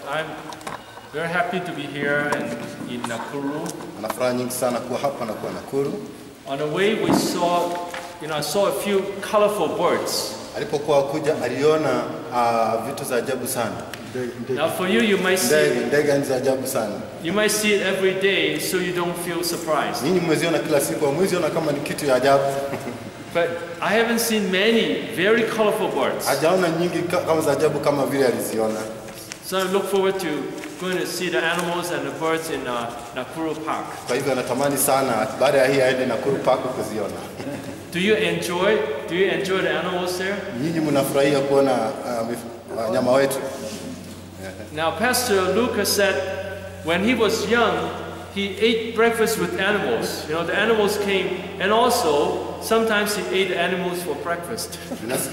I'm very happy to be here and in Nakuru. Ana furaha nyingi sana kuwa hapa na kuwa Nakuru. On the way, we saw, you know, I saw a few colorful birds. Alipokuwa kuja aliona uh, vitu za ajabu sana. Now, for you, you might see, Ndege, ndege ni za ajabu sana. you might see it every day, so you don't feel surprised. Nyinyi mmeziona kila siku, hamweziona kama ni kitu ya ajabu. But I haven't seen many very colorful birds. Hajaona nyingi ka- kama za ajabu kama vile aliziona. So I look forward to going to see the animals and the birds in uh, Nakuru Park. Kwa hivyo anatamani sana baada ya hii aende Nakuru Park kuziona. Do you enjoy? Do you enjoy the animals there? Nyinyi mnafurahia kuona uh, mif- wanyama wetu. Now, Pastor Lucas said when he was young, he ate breakfast with animals. You know, the animals came, and also sometimes he ate animals for breakfast. Nas-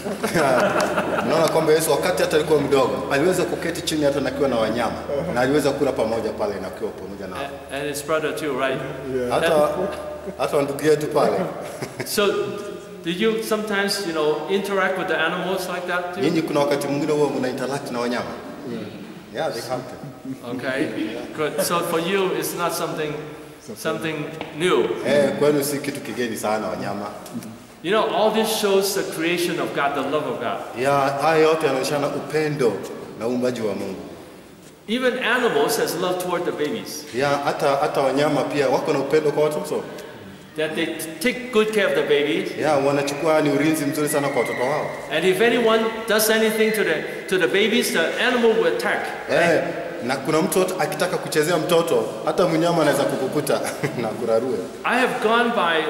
Naona kwamba Yesu wakati hata alikuwa mdogo aliweza kuketi chini hata nakiwa na wanyama na aliweza kula pamoja pale na kiwa pamoja na and his brother too, right? hata hata ndugu yetu pale. So, did you sometimes, you know, interact with the animals like that too? Nyinyi kuna wakati mwingine huwa mna interact na wanyama? Yeah, they have to. Okay, good. So for you, it's not something, something new. Eh, kwenu si kitu kigeni sana wanyama. You know, all this shows the creation of God, the love of God. Ya haya yote yanaonyeshana upendo na uumbaji wa Mungu. Even animals has love toward the babies. Ya hata hata wanyama pia wako na upendo kwa watoto. That they t- take good care of the babies. Ya wanachukua ni ulinzi mzuri sana kwa watoto wao. And if anyone does anything to the to the babies, the animal will attack. Eh, na kuna mtu akitaka kuchezea mtoto hata mnyama anaweza kukukuta na kurarue. I have gone by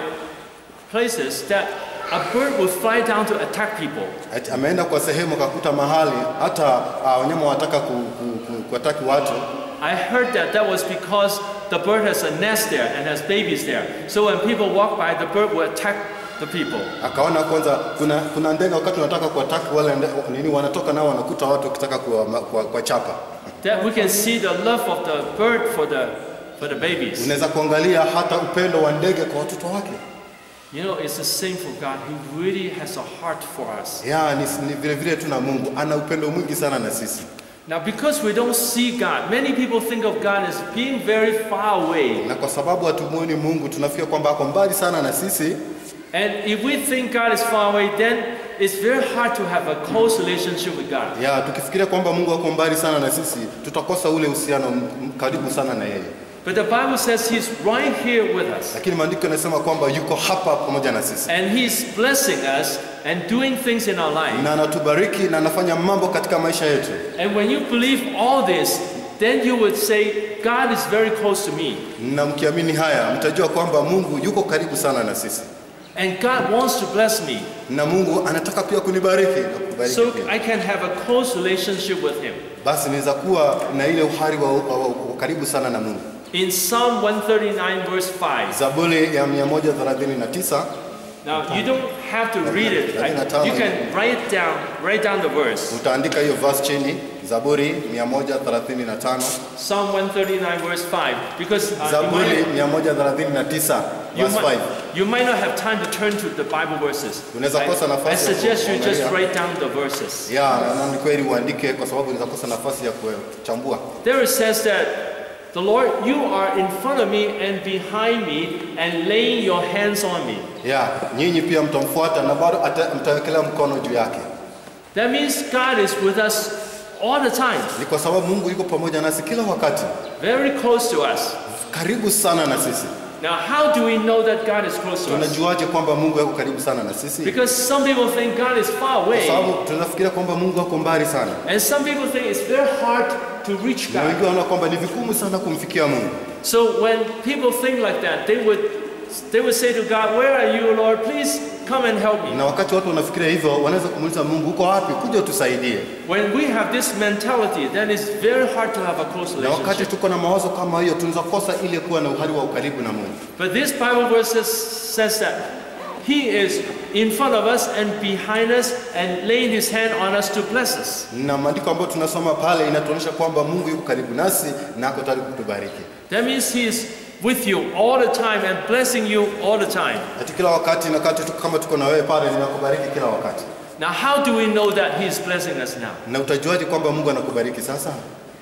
places that a bird will fly down to attack people. Ati Ameenda kwa sehemu akakuta mahali hata uh, wanyama wataka ku, ku, ku, kuataki watu. I heard that that was because the bird has a nest there and has babies there. So when people walk by, the bird will attack the people. Akaona kwanza kuna kuna ndege wakati wanataka kuataki wale nde, nini wanatoka nao wanakuta watu wakitaka kuwachapa kuwa, kuwa chapa. That we can see the love of the bird for the for the babies. Unaweza kuangalia hata upendo wa ndege kwa watoto wake. You know, it's the same for God. He really has a heart for us. Ya ni, ni vile vile tuna Mungu ana upendo mwingi sana na sisi. Now, because we don't see God, many people think of God as being very far away. Na kwa sababu hatumuoni Mungu tunafikia kwamba ako mbali sana na sisi, And if we think God is far away, then it's very hard to have a close relationship with God. ya tukifikiria kwamba Mungu ako mbali sana na sisi, tutakosa ule uhusiano m- m- karibu sana na yeye. But the Bible says He's right here with us. Lakini maandiko yanasema kwamba yuko hapa pamoja na sisi And He's blessing us and doing things in our life. na anatubariki na anafanya mambo katika maisha yetu. And when you believe all this, then you would say, God is very close to me. Na mkiamini haya, mtajua kwamba Mungu yuko karibu sana na sisi, And God wants to bless me. na Mungu anataka pia kunibariki na kubariki So pia. I can have a close relationship with Him. Basi niweza kuwa na ile uhari wa, wa, wa, wa karibu sana na Mungu. In Psalm 139, verse 5. Zaburi ya 139 Now, you don't have to read it. I- you can write down, write down the verse. utaandika hiyo verse chini, Zaburi 135 Psalm 139, verse 5. Because uh, you, Zaburi might, 139 you, verse 5. might, you might not have time to turn to the Bible verses. Unaweza I, kosa I nafasi ya suggest you just kuangalia. write down the verses. Ya, na ni kweli uandike kwa sababu unaweza kosa nafasi ya kuchambua. There it says that the Lord, you are in front of me and behind me and laying your hands on me. Ya, nyinyi pia mtamfuata na bado ata- mtawekelea mkono juu yake. That means God is with us all the time, Ni kwa sababu Mungu yuko pamoja nasi kila wakati, very close to us. karibu sana na sisi. Now, how do we know that God is close to us? Tunajuaje kwamba Mungu yuko karibu sana na sisi? Because some people think God is far Kwa away, sababu tunafikiria kwamba Mungu ako mbali sana, and some people think it's very hard to reach na God. wengine wanaona kwamba ni vigumu sana kumfikia Mungu. So when people think like that, they would they would say to God, "Where are you, Lord? Please come and help me." Na wakati watu wanafikiria hivyo, wanaweza kumuuliza Mungu, uko wapi? Kuja utusaidie. When we have this mentality, then it's very hard to have a close Na wakati relationship. tuko na mawazo kama hiyo, tunaweza kosa ile kuwa na uhari wa ukaribu na Mungu. But this Bible verse says, says that He is in front of us and behind us and laying His hand on us to bless us. Na maandiko ambayo tunasoma pale inatuonyesha kwamba Mungu yuko karibu nasi na ako tayari kutubariki. That means He is with you all the time and blessing you all the time. Ati kila wakati na wakati tuko kama tuko na wewe pale, ninakubariki kila wakati. Now, how do we know that He is blessing us now? Na utajuaje kwamba Mungu anakubariki sasa?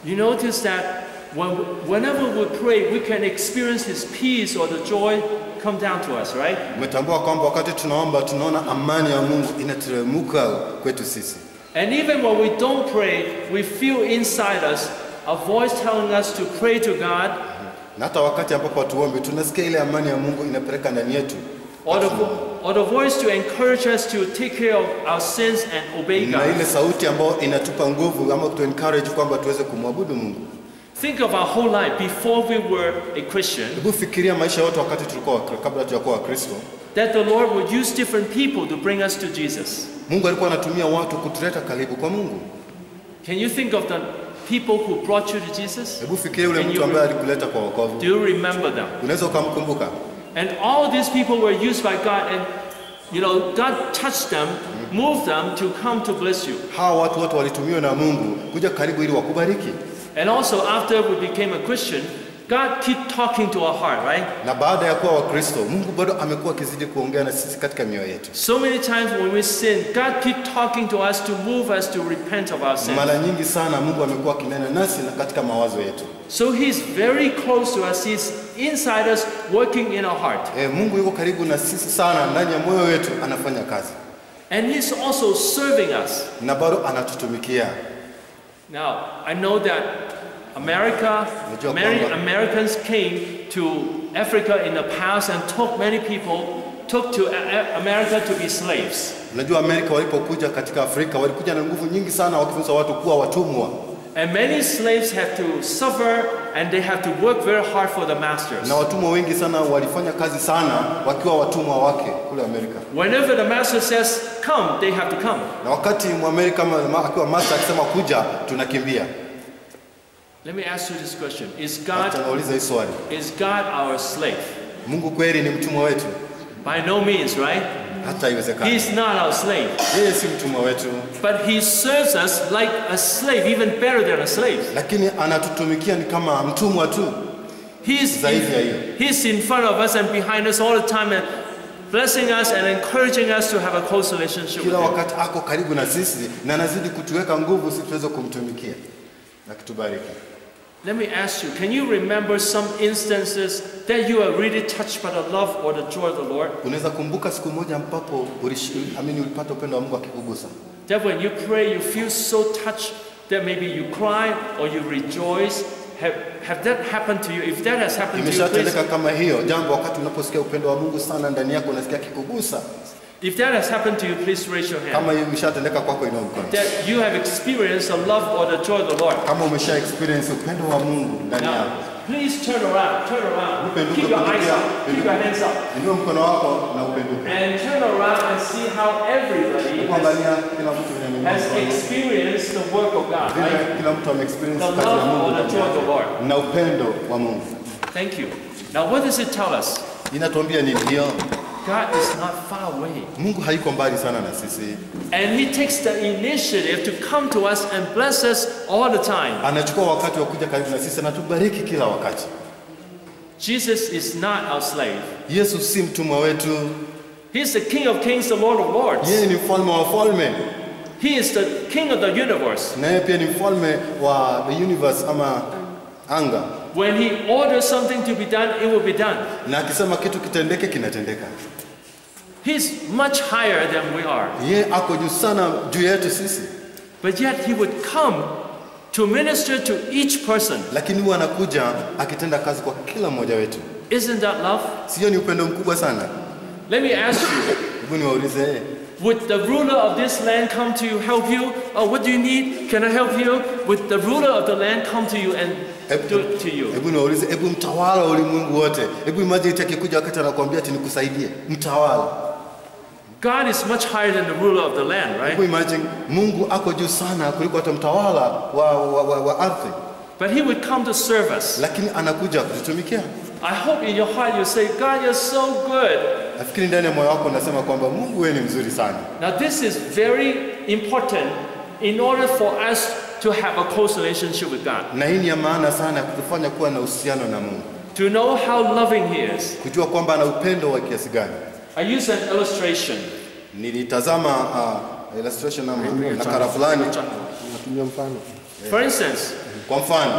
You notice that when, whenever we pray, we can experience His peace or the joy come down to us, right? Umetambua kwamba wakati tunaomba tunaona amani ya Mungu inateremka kwetu sisi, And even when we don't pray, we feel inside us a voice telling us to pray to God na hata wakati ambapo hatuombi tunasikia ile amani ya Mungu inapeleka ndani yetu, or the, vo- or the voice to encourage us to take care of our sins and obey na ile God. sauti ambayo inatupa nguvu ama kutu encourage kwamba tuweze kumwabudu Mungu. Think of our whole life before we were a Christian, Hebu fikiria maisha yote wakati tulikuwa Wakri- kabla tujakuwa Wakristo. that the Lord would use different people to bring us to Jesus. Mungu alikuwa anatumia watu kutuleta karibu kwa Mungu. Can you think of the people who brought you to Jesus? Hebu fikiria yule And mtu you ambaye re- alikuleta kwa wokovu, Do you remember them? unaweza ukamkumbuka. And all these people were used by God, and you know, God touched them, moved them to come to bless you. Hawa watu wote walitumiwa na Mungu kuja karibu ili wakubariki, And also, after we became a Christian, God keep talking to our heart, right? na baada ya kuwa Wakristo, Mungu bado amekuwa akizidi kuongea na sisi katika mioyo yetu. So many times when we sin, God keep talking to us to move us to repent of our sin. Mara nyingi sana Mungu amekuwa akinena nasi na katika mawazo yetu. So He's very close to us. He's inside us, working in our heart. E, Mungu yuko karibu na sisi sana, ndani ya moyo wetu anafanya kazi And He's also serving us. na bado anatutumikia. Now, I know that America, Unajua many kwamba- Americans came to Africa in the past and took many people, took to A- A- America to be slaves. Unajua Amerika walipokuja katika Afrika walikuja na nguvu nyingi sana, wakifunza watu kuwa watumwa, And many slaves have to suffer and they have to work very hard for the masters. na watumwa wengi sana walifanya kazi sana wakiwa watumwa wake kule Amerika. Whenever the master says, come, they have to come. Na wakati Mwamerika ma- ma- akiwa master akisema kuja, tunakimbia. Let me ask you this question Is Hata God, nauliza hii swali, is God our slave? Mungu kweli ni mtumwa wetu? By no means, right? Hata haiwezekani. He's not our slave. Yeye si mtumwa wetu, But He serves us like a slave, even better than a slave. lakini anatutumikia ni kama mtumwa tu. He's Zaidi ya hiyo. He's in front of us and behind us all the time and blessing us and encouraging us to have a close relationship with Kila Him. wakati ako karibu na sisi na anazidi kutuweka nguvu sisi tuweze kumtumikia na kutubariki. Let me ask you, can you remember some instances that you are really touched by the love or the joy of the Lord? Unaweza kumbuka siku moja ambapo ulishi- amini ulipata upendo wa Mungu akikugusa, That when you pray, you feel so touched that maybe you cry or you rejoice. Have, have that happened to you? If that has happened to you, please, imeshatendeka kama hiyo jambo, wakati unaposikia upendo wa Mungu sana ndani yako, unasikia akikugusa. if that has happened to you, please raise your hand. Kama hiyo imeshatendeka kwako, inua mkono. That you have experienced the love or the joy of the Lord. Kama umesha experience upendo wa Mungu ndani Now, yako, please turn around, turn around. Upenduke, Keep your eyes upenduke. up, keep your hands up. inua mkono wako na upenduke. And turn around and see how everybody has, Kuangalia kila mtu vile ameinua has mkono. experienced the work of God, vile right? kila mtu ameexperience The kazi ya love Mungu or the ndani joy of yake. the Lord. na upendo wa Mungu. Thank you. Now, what does it tell us? Inatuambia nini hiyo? God is not far away. Mungu haiko mbali sana na sisi, And He takes the initiative to come to us and bless us all the time. anachukua wakati wa kuja karibu na sisi, anatubariki kila wakati. Jesus is not our slave. Yesu si mtumwa wetu, He's the King of kings, the Lord of lords. yeye ni mfalme wa falme, He is the King of the universe. na yeye pia ni mfalme wa the universe ama anga, When He orders something to be done, it will be done. na akisema kitu kitendeke, kinatendeka. He's much higher than we are. Yeye ako juu sana juu yetu sisi, But yet He would come to minister to each person. lakini huwa anakuja akitenda kazi kwa kila mmoja wetu. Isn't that love? Sio ni upendo mkubwa sana? Let me ask you Hebu niwaulize, Would the ruler of this land come to you, help you? Oh, what do you need? Can I help you? Would the ruler of the land come to you and do it to you? hebu niwaulize, hebu mtawala wa ulimwengu wote, hebu imagine eti akikuja wakati anakuambia ati nikusaidie, mtawala. God is much higher than the ruler of the land, right? Hebu imagine Mungu ako juu sana kuliko hata mtawala wa, wa, wa, wa ardhi, But he would come to serve us. lakini anakuja kututumikia. I hope in your heart you say, God, you're so good. Nafikiri ndani ya moyo wako unasema kwamba Mungu wewe ni mzuri sana. Now, this is very important in order for us to have a close relationship with God. Na hii ni ya maana sana ya kutufanya kuwa na uhusiano na Mungu, To know how loving He is. kujua kwamba ana upendo wa kiasi gani. I use an illustration. Nilitazama uh, illustration ama nakala fulani, natumia mfano. For instance, Kwa mfano,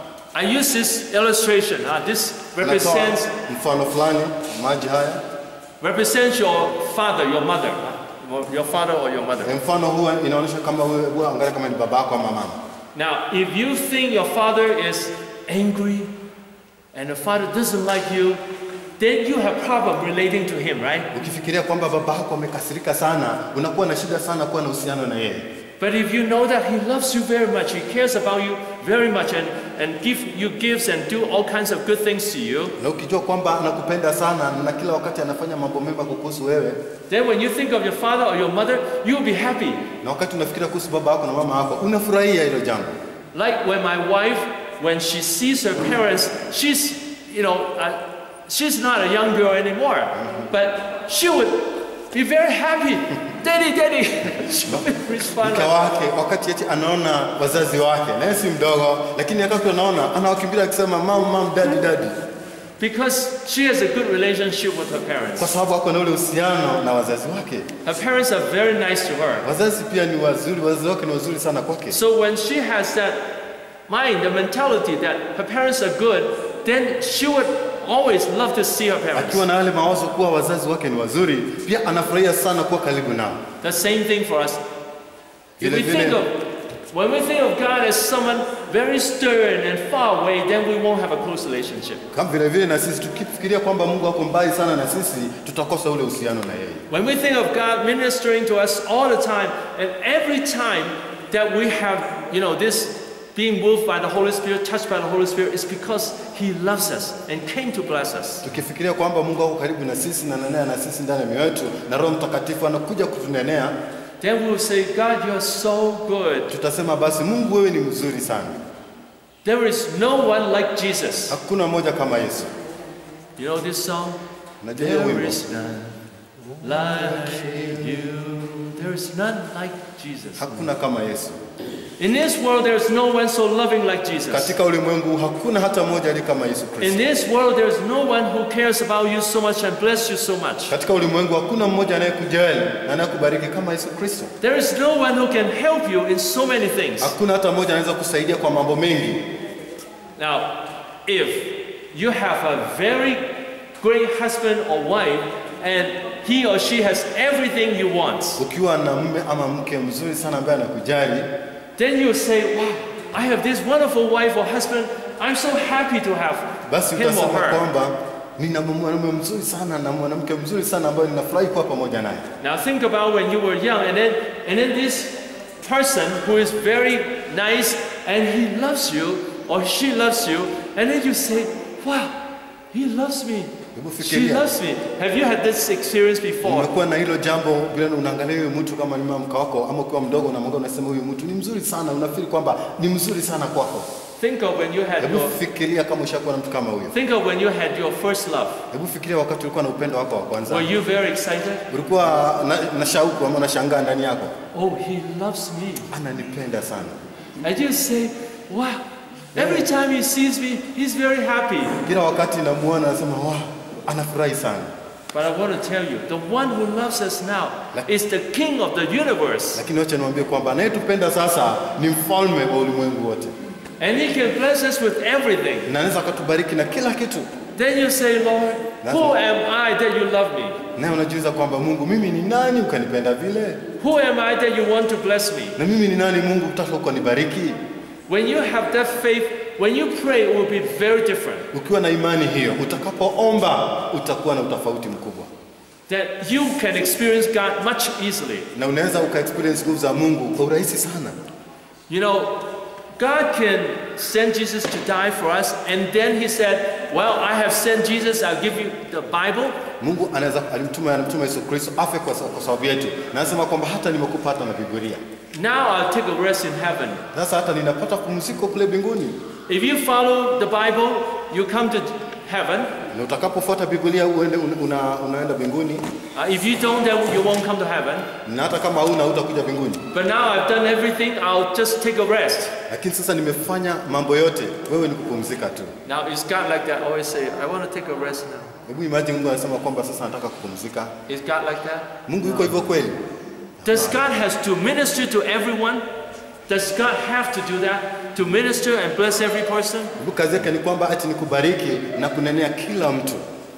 I use this illustration. Uh, this natoa represents mfano fulani, maji haya. represents your father, your mother, uh, your father or your mother. E, mfano huwa inaonyesha kama wewe wewe angalia kama ni baba yako ama mama. Now, if you think your father is angry and the father doesn't like you, then you have problem relating to him, right? Ukifikiria kwamba baba yako amekasirika sana, unakuwa na shida sana kuwa na uhusiano na yeye. But if you know that he loves you very much, he cares about you very much, and, and give you gifts and do all kinds of good things to you, Na ukijua kwamba anakupenda sana na kila wakati anafanya mambo mema kukuhusu wewe, then when you think of your father or your mother, you'll be happy. na wakati unafikiria kuhusu baba yako na mama yako, unafurahia hilo jambo. Like when my wife, when she sees her parents, she's, you know, uh, she's not a young girl anymore, but she would be very happy. Daddy, daddy. she would respond Mke like, wake wakati eti anaona wazazi wake, naye si mdogo, lakini wakati anaona anawakimbilia akisema mam mam, dadi dadi, because she has a good relationship with her kwa parents. sababu ako na ule uhusiano na wazazi wake. Her parents are very nice to her. Wazazi pia ni wazuri, wazazi wake ni wazuri sana kwake. So when she has that mind, the mentality that her parents are good, then she would always love to see her parents. Akiwa na yale mawazo kuwa wazazi wake ni wazuri, pia anafurahia sana kuwa karibu nao. The same thing for us. If we Vile think vile. of when we think of God as someone very stern and far away, then we won't have a close relationship. Kama vile vile na sisi tukifikiria kwamba Mungu ako mbali sana na sisi, tutakosa ule uhusiano na yeye. When we think of God ministering to us all the time, and every time that we have, you know, this being moved by the Holy Spirit, touched by the Holy Spirit, is because He loves us and came to bless us. Tukifikiria kwamba Mungu ako karibu na sisi na ananena na sisi ndani ya mioyo yetu na Roho Mtakatifu anakuja kutunenea, Then we will say, God, you are so good. tutasema basi, Mungu wewe ni mzuri sana. There is no one like Jesus. Hakuna moja kama Yesu. You know this song? Unajua hiyo There wimbo? is none like you. There is none like Jesus. Hakuna kama Yesu. In this world, there is no one so loving like Jesus. Katika ulimwengu hakuna hata mmoja aliye kama Yesu In Kristo. this world, there is no one who cares about you so much and bless you so much. Katika ulimwengu hakuna mmoja anayekujali na anayekubariki kama Yesu Kristo. There is no one who can help you in so many things. Hakuna hata mmoja anaweza kusaidia kwa mambo mengi. Now, if you have a very great husband or wife and he or she has everything you want, Ukiwa na mume ama mke mzuri sana ambaye anakujali, then you say, Wow, I have this wonderful wife or husband. I'm so happy to have basi him or utasema her. kwamba nina mwanamume mzuri sana na mwanamke mzuri sana ambaye ninafurahi kuwa pamoja naye. Now think about when you were young, and then and then this person who is very nice and he loves you or she loves you, and then you say, "Wow, he loves me. Hebu She fikiria. loves me." Have you had this experience before? Umekuwa na hilo jambo vile unaangalia huyu mtu kama ni mke wako ama ukiwa mdogo unamwangalia unasema huyu mtu ni mzuri sana, unafikiri kwamba ni mzuri sana kwako. Think of when you had Hebu your fikiria kama ushakuwa na mtu kama huyo. think of when you had your first love. Hebu fikiria wakati ulikuwa na upendo wako wa kwanza. Were you very excited? Ulikuwa na, na shauku ama unashangaa ndani yako, Oh, he loves me. ananipenda sana. And you say, "Wow." Every time he sees me, he's very happy. Kila wakati namuona nasema wow, anafurahi sana. But I want to tell you, the one who loves us now is the king of the universe. Lakini wacha niwaambie kwamba anayetupenda sasa ni mfalme wa ulimwengu wote, And he can bless us with everything. na anaweza akatubariki na kila kitu. Then you say, Lord, who am I that you love me? Naye unajiuliza kwamba Mungu, mimi ni nani ukanipenda vile? Who am I that you want to bless me? Na mimi ni nani Mungu utaka ukanibariki? When you have that faith, when you pray, it will be very different. Ukiwa na imani hiyo, utakapoomba utakuwa na utofauti mkubwa, That you can experience God much easily. na unaweza uka experience nguvu za Mungu kwa urahisi sana. You know, God can send Jesus to die for us, and then He said, Well, I have sent Jesus, I'll give you the Bible. Mungu anaweza alimtuma alimtuma Yesu Kristo afe kwa, kwa sababu yetu, na anasema kwamba hata nimekupa hata na Biblia. Now I'll take a rest in heaven. Sasa hata ninapata pumziko kule mbinguni. If you follow the Bible, you come to heaven. Na utakapofuata Biblia uende una, una, unaenda mbinguni, Uh, if you don't, then you won't come to heaven. na hata kama hauna hutakuja mbinguni. But now I've done everything, I'll just take a rest. Lakini sasa nimefanya mambo yote, wewe ni kupumzika tu. Now, is God like that? Always say, I want to take a rest now. Hebu imagine Mungu anasema kwamba sasa nataka kupumzika. Is God like that? Mungu yuko hivyo kweli? Does God has to minister to everyone? Does God have to do that to minister and bless every person? Mungu kazi yake ni kwamba ati ni kubariki na kunenea kila mtu.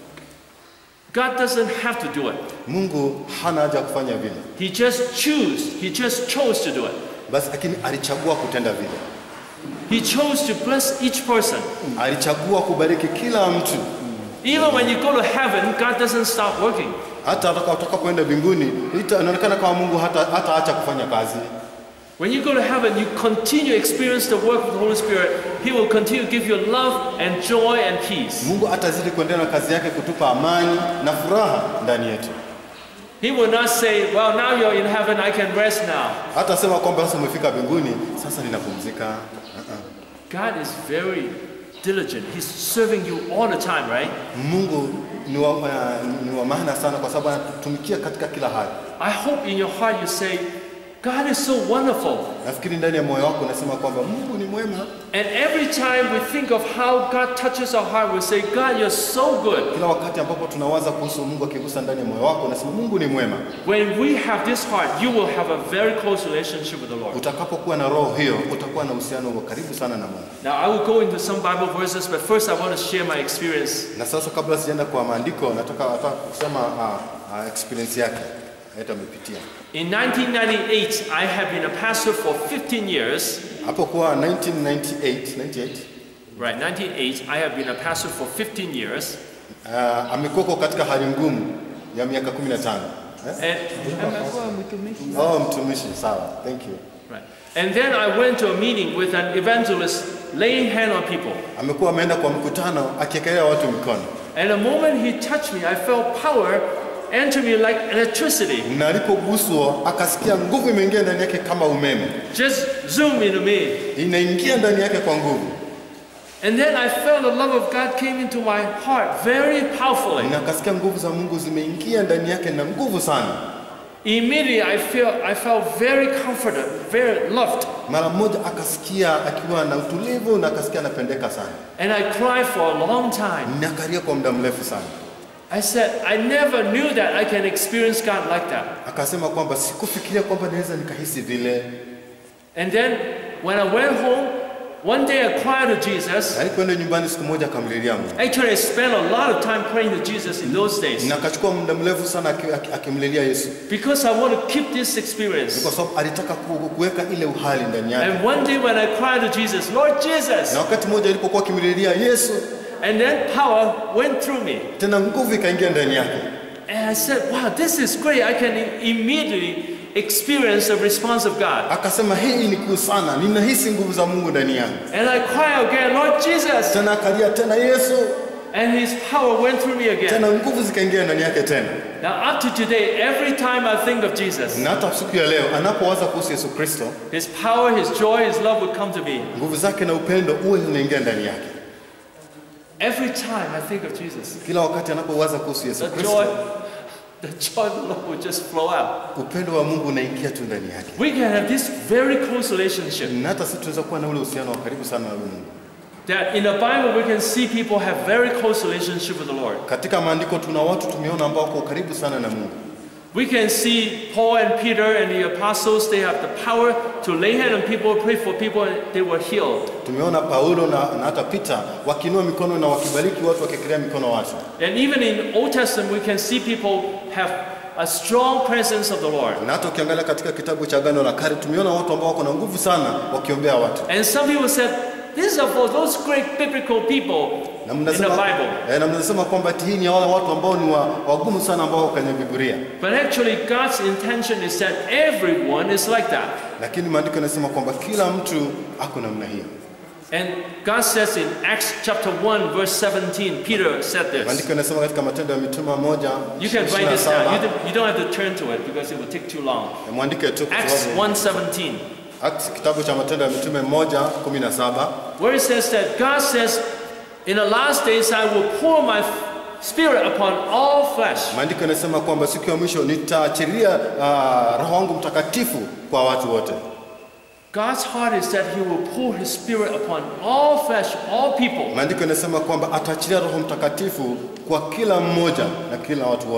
God doesn't have to do it. Mungu hana haja ya kufanya vile, He just choose. He just chose to do it. basi lakini alichagua kutenda vile, He chose to bless each person. alichagua kubariki kila mtu. Even when you go to heaven, God doesn't stop working. Hata ataka- utakapoenda mbinguni, ita- inaonekana kama Mungu hata hata acha kufanya kazi. When you go to heaven, you continue to experience the work of the Holy Spirit. He will continue to give you love and joy and peace. Mungu atazidi kuendelea na kazi yake kutupa amani na furaha ndani yetu. He will not say, Well, now you're in heaven, I can rest now. Hata sema kwamba sasa umefika mbinguni, sasa ninapumzika. God is very diligent. He's serving you all the time, right? Mungu ni wa, uh, ni wa maana sana kwa sababu anatutumikia katika kila hali. I hope in your heart you say, God is so wonderful. Nafikiri ndani ya moyo wako unasema kwamba Mungu ni mwema. And every time we think of how God touches our heart, we say, God, you're so good. Kila wakati ambapo tunawaza kuhusu Mungu akigusa ndani ya moyo wako, unasema Mungu ni mwema. When we have this heart, you will have a very close relationship with the Lord. Utakapokuwa na roho hiyo, utakuwa na uhusiano wa karibu sana na Mungu. Now, I will go into some Bible verses, but first I want to share my experience. Na sasa kabla sijaenda kwa maandiko, nataka nataka kusema uh, uh, experience yake hata amepitia In 1998, I have been a pastor for 15 years. hapo kwa 1998 98 Right, 1998, I have been a pastor for 15 years. uh, amekuwa katika hali ngumu ya miaka 15 eh? And, Oh, mtumishi, sawa, thank you. right. and then I went to a meeting with an evangelist laying hand on people. Amekuwa ameenda kwa mkutano akiekelea watu mikono, And the moment he touched me, I felt power enter me like electricity. na alipoguswa akasikia nguvu imeingia ndani yake kama umeme, Just zoom into me. inaingia ndani yake kwa nguvu, And then I felt the love of God came into my heart very powerfully. na akasikia nguvu za Mungu zimeingia ndani yake na nguvu sana. Immediately I felt I felt very comforted, very loved. Mara moja akasikia akiwa na utulivu na akasikia anapendeka sana, And I cried for a long time. na akalia kwa muda mrefu sana. I said, I never knew that I can experience God like that. Akasema kwamba sikufikiria kwamba naweza nikahisi vile. And then when I went home, one day I cried to Jesus. Alipoenda nyumbani siku moja akamlilia Mungu, Actually, I spent a lot of time praying to Jesus in those days na akachukua muda mrefu sana aki- aki- akimlilia Yesu, because I want to keep this Ni experience. kwa sababu alitaka ku- kuweka ile uhali ndani yake. And one day when I cried to Jesus, Lord Jesus, Na wakati mmoja alipokuwa akimlilia Yesu, and then power went through me. tena nguvu ikaingia ndani yake, And I said, wow, this is great. I can i- immediately experience the response of God. akasema hii ni kuu sana, ninahisi nguvu za Mungu ndani yangu. And I cry again, Lord Jesus. Tena akalia tena Yesu, And his power went through me again. tena nguvu zikaingia ndani yake tena. Now, up to today, every time I think of Jesus, Na hata siku ya leo anapowaza kuhusu Yesu Kristo, his power, his joy, his love would come to me. nguvu zake na upendo uwe zinaingia ndani yake. Every time I think of Jesus, Kila wakati anapowaza kuhusu Yesu the Kristo, joy, the joy of the Lord will just flow out. upendo wa Mungu unaingia tu ndani yake. We can have this very close relationship Na hata sisi tunaweza kuwa na ule uhusiano wa karibu sana na Mungu. that in the Bible we can see people have very close relationship with the Lord. Katika maandiko tuna watu tumeona ambao wako karibu sana na Mungu. We can see Paul and Peter and the apostles, they have the power to lay hand on people, pray for people, and they were healed. Tumeona Paulo na, na hata Peter wakiinua mikono na wakibariki watu wakikelea mikono watu. And even in Old Testament, we can see people have a strong presence of the Lord. Na hata ukiangalia katika kitabu cha Agano la Kale tumeona watu ambao wako na nguvu sana wakiombea watu. And some people said, these are for those great biblical people Na in the mnasema, Bible. eh, na mnasema kwamba ati hii ni wale watu ambao ni wa, wagumu sana ambao wako kwenye Biblia. But actually, God's intention is that everyone is like that. Lakini maandiko yanasema kwamba kila mtu ako namna hiyo. And God says in Acts chapter 1, verse 17, Peter said this. Maandiko yanasema katika Matendo ya Mitume moja You can write ishirini na this down. You saba. don't, you don't have to turn to it because it will take too long. Mwandike tu kwa Acts sababu 1:17, Acts kitabu cha Matendo ya Mitume moja kumi na saba where it says that God says, "In the last days I will pour my spirit upon all flesh." maandiko yanasema kwamba siku ya mwisho nitaachilia uh, roho wangu mtakatifu kwa watu wote. God's heart is that He will pour His spirit upon all flesh, all people. Maandiko yanasema kwamba ataachilia roho mtakatifu kwa kila mmoja na kila watu wote.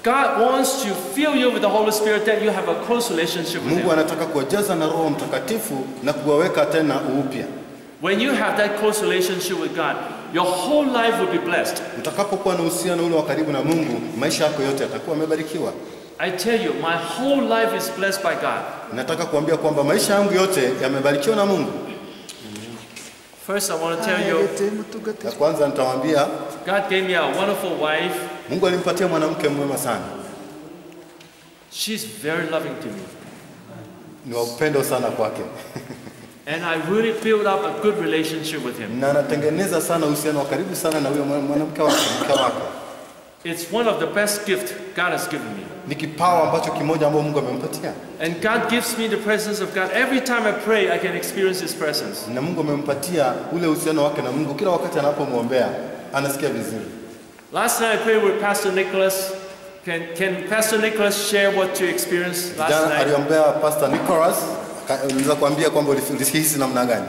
God wants to fill you with the Holy Spirit that you have a close relationship with Mungu Him. anataka kuwajaza na Roho Mtakatifu na kuwaweka tena upya. When you have that close relationship with God, your whole life will be blessed. Utakapokuwa na uhusiano ule wa karibu na Mungu, maisha yako yote yatakuwa yamebarikiwa. I tell you, my whole life is blessed by God. Nataka kuambia kwamba maisha yangu yote yamebarikiwa na Mungu. First, I want to tell you, Na kwanza nitawaambia God gave me a wonderful wife. Mungu alimpatia mwanamke mwema sana, She's very loving to me. ni wa upendo sana kwake, And I really built up a good relationship with him. na anatengeneza sana uhusiano wa karibu sana na huyo mwa- mwanamke wake, mke wake. It's one of the best gifts God has given me. Ni kipawa ambacho kimoja ambao Mungu amempatia, And God gives me the presence of God. Every time I pray, I can experience His presence. na Mungu amempatia ule uhusiano wake na Mungu. Kila wakati anapomwombea anasikia vizuri. Last night I prayed with Pastor Nicholas. Can, can Pastor Nicholas share what you experienced last Jana night? aliombea Pastor Nicholas, aka- unaweza kuambia kwamba ulisi- ulihisi namna gani?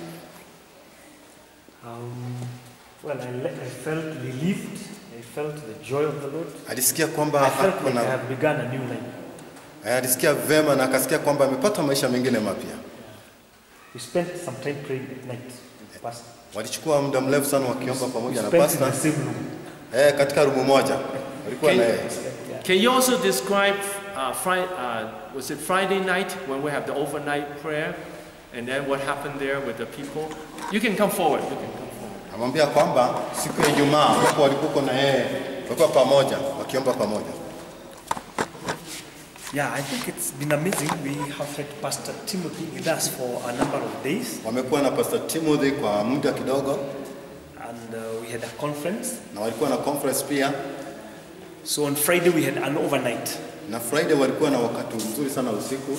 Um, well, I, le- I felt relieved. I felt the joy of the Lord. Alisikia I kwamba felt ako like I na have begun a new life. Eh, alisikia vema na akasikia kwamba amepata maisha mengine mapya. We spent some time praying at night. with the Pastor. Walichukua muda mrefu sana wakiomba We pamoja na spent in pasta the same room. eh, katika rumu moja walikuwa na yeye. Can you also describe uh, Friday, uh, was it Friday night when we have the overnight prayer? And then what happened there with the people? You can come forward. You can come forward. Amwambia kwamba siku ya Ijumaa ambapo walikuwa na yeye walikuwa pamoja wakiomba pamoja. Yeah, I think it's been amazing. We have had Pastor Timothy with us for a number of days, Wamekuwa na Pastor Timothy kwa muda kidogo and uh, we had a conference. na walikuwa na conference pia, So on Friday we had an overnight, na Friday walikuwa na wakati mzuri sana usiku,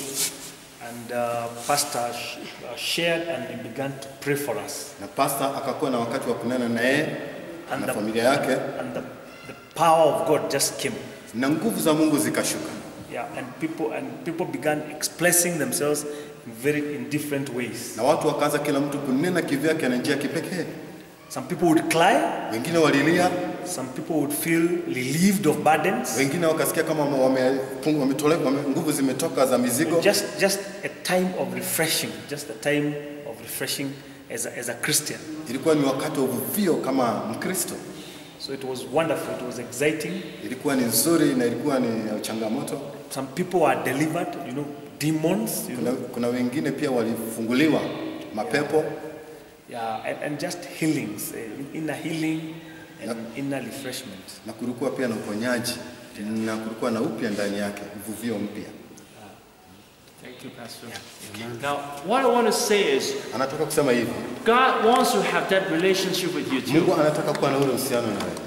and uh, Pastor sh- uh, shared and he began to pray for us. na pastor akakuwa na wakati wa kunena na yeye And na the, familia yake, and the, the power of God just came. na nguvu za Mungu zikashuka, Yeah, and people and people began expressing themselves in very in different ways. na watu wakaanza kila mtu kunena kivyake na njia ya kipekee. Some people would cry, Wengine walilia, some people would feel relieved of burdens. wengine wakasikia kama wame- wametolewa, wame, nguvu zimetoka za mizigo. Just just a time of refreshing, just a time of refreshing as a, as a Christian. Ilikuwa ni wakati wa uvuvio kama Mkristo. So it was wonderful, it was exciting. Ilikuwa ni nzuri na ilikuwa ni ya changamoto. Some people were delivered, you know, demons, you Kuna, know, kuna wengine pia walifunguliwa mapepo yeah, and, and just healings, uh, inner healing and inner refreshment. na kulikuwa pia na uponyaji na kulikuwa na upya ndani yake, uvuvio mpya. Thank you, Pastor. Now, what I want to say is, Anataka kusema hivi, God wants to have that relationship with you too. Mungu anataka kuwa na ule uhusiano na wewe.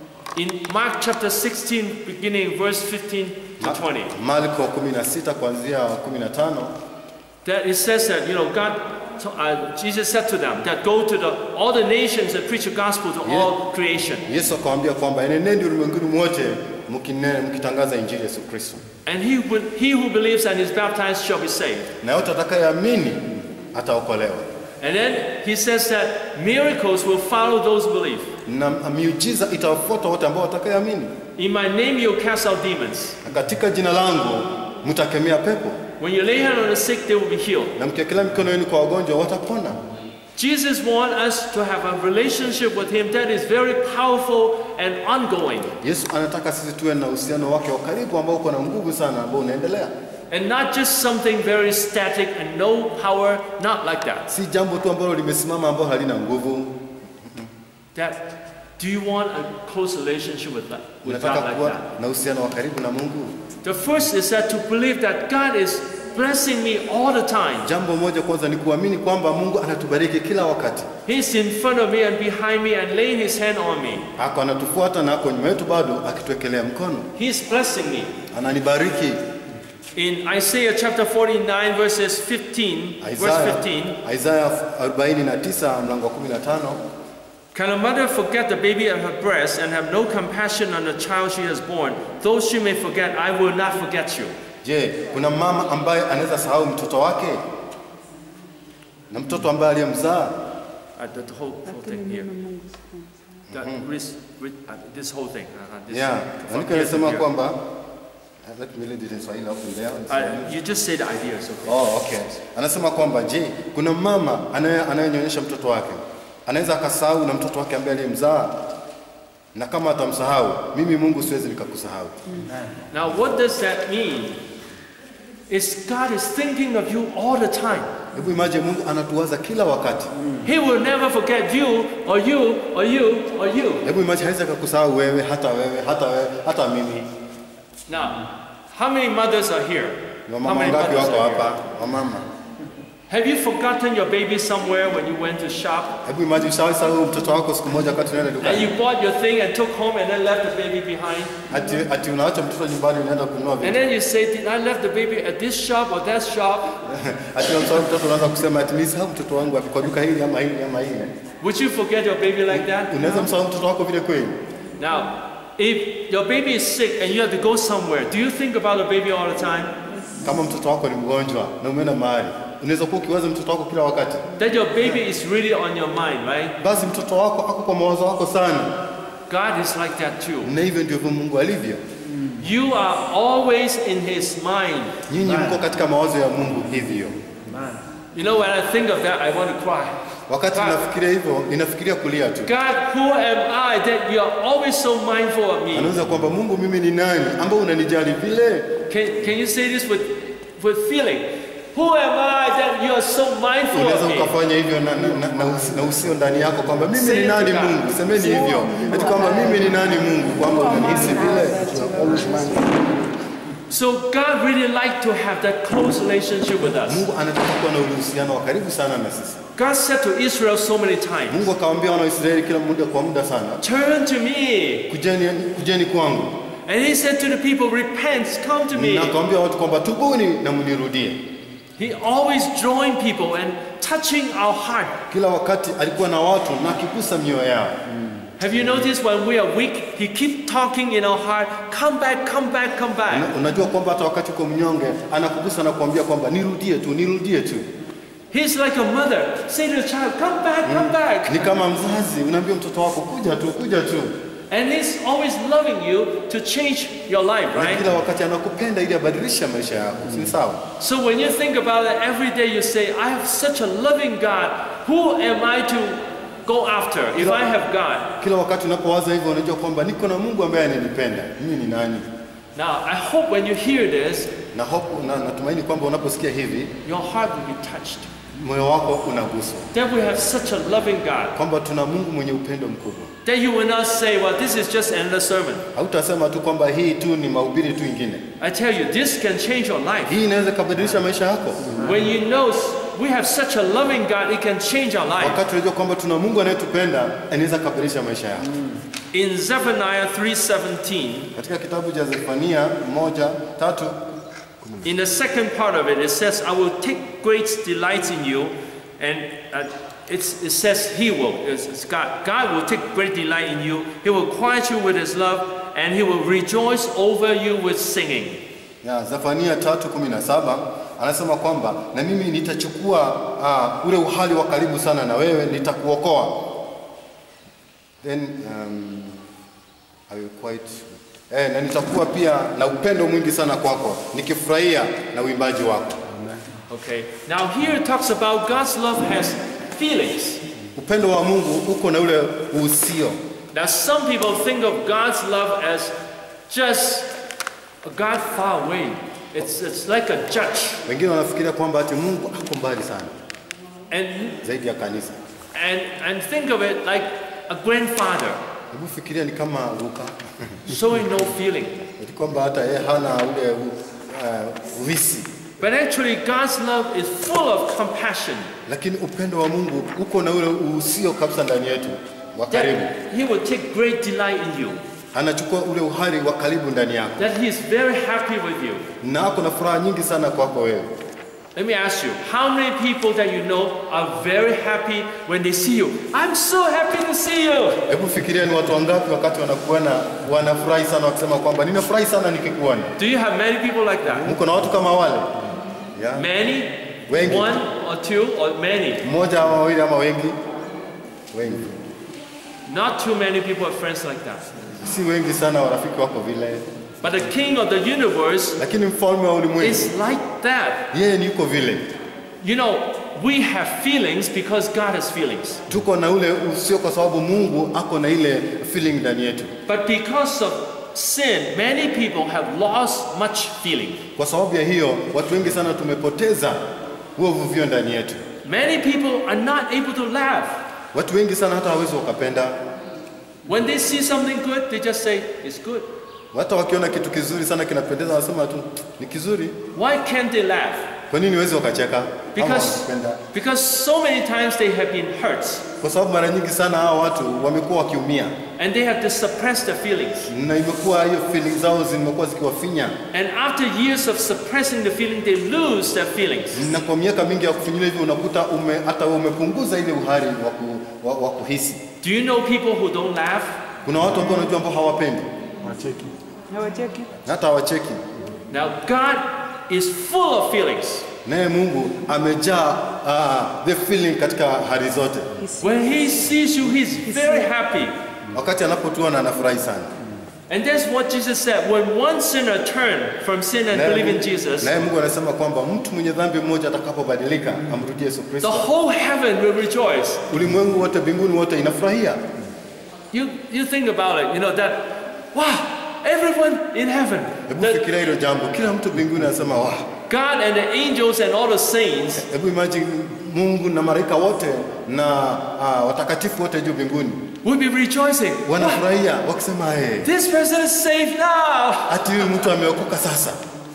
In Mark chapter 16, beginning verse 15 to 20, Marko 16 kuanzia 15 that it says that, you know, God, uh, Jesus said to them, that go to the, all the nations and preach the gospel to all creation. Yesu akamwambia kwamba enendeni ulimwenguni mwote mkine- mkitangaza injili ya Yesu Kristo, And he, will, he who believes and is baptized shall be saved. na yote atakayeamini ataokolewa, And then he says that miracles will follow those who believe. na miujiza itawafuata wote ambao watakayeamini, In my name you'll cast out demons. na katika jina langu mtakemea pepo, When you lay hand on the sick, they will be healed. na mkiekelea mikono yenu kwa wagonjwa watapona. Jesus wants us to have a relationship with him that is very powerful and ongoing. Yesu anataka sisi tuwe na uhusiano wake wa karibu ambao uko na nguvu sana, ambao unaendelea, And not just something very static and no power, not like that. si jambo tu ambalo limesimama ambalo halina nguvu. That do you want a close relationship with, that, with Unataka God like kuwa that? na uhusiano wa karibu na Mungu. The first is that to believe that God is blessing me all the time. Jambo moja kwanza ni kuamini kwamba Mungu anatubariki kila wakati, He's in front of me and behind me and laying his hand on me. ako anatufuata na ako nyuma yetu bado akituwekelea mkono, He's blessing me. ananibariki. In Isaiah chapter 49 verses 15, verse Isaya, 15, Isaya 49 mlango wa 15 Can a mother forget the baby at her breast and have no compassion on the child she has born? Though she may forget, I will not forget you. Je, kuna mama ambaye anaweza sahau mtoto wake na mtoto ambaye aliyemzaa? Uh, the whole, whole thing here. That ris- ri- uh, this whole thing. Uh, this, Yeah, from andiko here to inasema here. kwamba uh, let me read it in Swahili hapo there. Uh, you just say the idea, it's okay. Oh, okay. Anasema kwamba je, kuna mama anaye- anayenyonyesha mtoto wake anaweza akasahau na mtoto wake ambaye aliyemzaa, na kama atamsahau, mimi Mungu siwezi nikakusahau. Now, what does that mean? Is God is thinking of you all the time. Hebu imagine Mungu anatuwaza kila wakati. He will never forget you or you or you or you. Hebu imagine hawezi akakusahau wewe, hata wewe, hata wewe, hata mimi. Now, how many mothers are here? Ni How Wamama many wangapi mothers wako are here? hapa? Wamama. Have you forgotten your baby somewhere when you went to shop? Hebu imagine usahau mtoto wako siku moja wakati unaenda And dukani. you bought your thing and took home and then left the baby behind? Ati, ati unaacha mtoto nyumbani unaenda kununua And vitu. then you say, Did I left the baby at this shop or that shop? Ati unamsahau mtoto unaanza kusema ati nilisahau mtoto wangu wapi kwa duka hili ama hili ama hili. Would you forget your baby like that? Unaweza msahau mtoto wako vile kweli? Now, if your baby is sick and you have to go somewhere, do you think about the baby all the time? Kama mtoto wako ni mgonjwa na umeenda mahali, unaweza kuwa ukiwaza mtoto wako kila wakati. That your baby is really on your mind, right? Basi mtoto wako ako kwa mawazo wako sana, God is like that too. na hivyo ndivyo Mungu alivyo. You are always in His mind. Nyinyi mko katika mawazo ya Mungu hivyo. Man. You know, when I think of that, I want to cry. Wakati God. nafikiria hivyo, ninafikiria kulia tu. God, who am I that you are always so mindful of me? Anaweza kwamba Mungu, mimi ni nani ambao unanijali vile? Can, can you say this with, with feeling? Who am I that you are so mindful Unaweza of me? ukafanya hivyo na, na, na, na, usi- na usio ndani yako kwamba mimi Say ni it to nani God. Mungu. Semeni hivyo ati kwamba mimi ni nani Mungu, kwamba unanihisi vile. So God really like to have that close relationship with us. Mungu anataka kuwa na uhusiano wa karibu sana na sisi. God said to Israel so many times, Mungu akawaambia wana wa Israeli kila muda kwa muda sana, Turn to me. kujeni, kujeni kwangu, And he said to the people, Repent, come to me. na akawaambia watu kwamba tubuni na mnirudie. He always drawing people and touching our heart. Kila wakati alikuwa na watu na akigusa mioyo yao. Have you noticed when we are weak, he keep talking in our heart, come back, come back, come back. Una, unajua kwamba hata wakati uko mnyonge anakugusa na kuambia kwamba nirudie tu, nirudie tu. He's like a mother. Say to the child, come back, come back. Ni kama mzazi unaambia mtoto wako kuja tu, kuja tu, And he's always loving you to change your life, na right? kila wakati anakupenda ili abadilishe maisha yako, si sawa? So when you think about it, every day you say, I have such a loving God. Who am I to go after if I have God? Kila wakati unapowaza hivyo, unajua kwamba niko na Mungu ambaye ananipenda. Mimi ni nani? Now, I hope when you hear this, Na hope, na natumaini kwamba unaposikia hivi, your heart will be touched. moyo wako unaguswa That we have such a loving God. kwamba tuna Mungu mwenye upendo mkubwa. That you will not say, well, this is just another sermon. Hautasema tu kwamba hii tu ni mahubiri tu ingine. I tell you, this can change your life. Hii inaweza kabadilisha maisha yako. When you know we have such a loving God, it can change our life. Wakati unajua kwamba tuna Mungu anayetupenda, anaweza kabadilisha maisha yako. In Zephaniah 3:17, Katika kitabu cha Zefania moja tatu in the second part of it, it says, "I will take great delight in you," and uh, it's, it says, "He will." It's, it's God. God will take great delight in you. He will quiet you with His love, and He will rejoice over you with singing. ya Zefania tatu kumi na saba anasema kwamba na mimi nitachukua uh, ule uhali wa karibu sana na wewe, nitakuokoa. Then um, I will quite eh, na nitakuwa pia na upendo mwingi sana kwako, nikifurahia na uimbaji wako. Okay. Now here it talks about God's love has feelings. Upendo wa Mungu uko na ule uhusio. Now some people think of God's love as just a God far away. It's, it's like a judge. Wengine wanafikiria kwamba ati Mungu ako mbali sana And, zaidi ya kanisa. and, and think of it like a grandfather Hebu fikiria ni kama Luka, showing no feeling. ati kwamba hata yeye hana ule uh, uhisi, But actually, God's love is full of compassion. lakini upendo wa Mungu uko na ule uhusio kabisa ndani yetu wa karibu. That He will take great delight in you. Anachukua ule uhari wa karibu ndani yako, That He is very happy with you. na ako na furaha nyingi sana kwako wewe. Let me ask you, how many people that you know are very happy when they see you? I'm so happy to see you. Hebu fikiria ni watu wangapi wakati wanakuona wanafurahi sana wakisema kwamba ninafurahi sana nikikuona. Do you have many people like that? Mko na watu kama wale yeah. Many? Wengi. One or two or many? Mmoja ama wawili ama wengi? Wengi. Not too many people are friends like that. Si wengi sana warafiki wako vile, But the king of the universe lakini mfalme wa ulimwengu is like that. yeye ni yuko vile. You know, we have feelings because God has feelings. Tuko na ule usio, kwa sababu Mungu ako na ile feeling ndani yetu. But because of sin, many people have lost much feeling. Kwa sababu ya hiyo, watu wengi sana tumepoteza huo uvuvio ndani yetu. Many people are not able to laugh. Watu wengi sana hata hawezi wakapenda, When they see something good, they just say, it's good. hata wakiona kitu kizuri sana kinapendeza, wanasema tu ni kizuri. Why can't they laugh? Kwa nini wezi wakacheka ama Because, wakapenda? because so many times they have been hurt Kwa sababu mara nyingi sana hao watu wamekuwa wakiumia, and they have to suppress their feelings. na imekuwa hiyo feeling zao zimekuwa zikiwafinya, And after years of suppressing the feeling, they lose their feelings. na kwa miaka mingi ya kufinyilia hivyo unakuta ume, hata wewe umepunguza ile uhari wa, ku, wa, wa kuhisi. Do you know people who don't laugh? Kuna watu ambao unajua ambao hawapendi Wacheki. hata hawacheki, Now, God is full of feelings. naye Mungu amejaa uh, the feeling katika hali zote. When He sees you, He's very happy. Wakati anapotuona anafurahi sana. And that's what Jesus said. When one sinner turned from sin and Naye believe in Mungu- Jesus, Naye Mungu anasema kwamba mtu mwenye dhambi mmoja atakapobadilika amrudie Yesu the Kristo, whole heaven will rejoice. ulimwengu wote, mbinguni wote inafurahia. You, you think about it, you know, that, wow, everyone in heaven, Hebu the, fikiria hilo jambo, kila mtu mbinguni anasema wa God and the angels and all the saints, Hebu imagine Mungu na malaika wote na uh, watakatifu wote juu mbinguni will be rejoicing. Wow, wanafurahia wakisema, hey, this person is saved now. ati huyu mtu ameokoka sasa.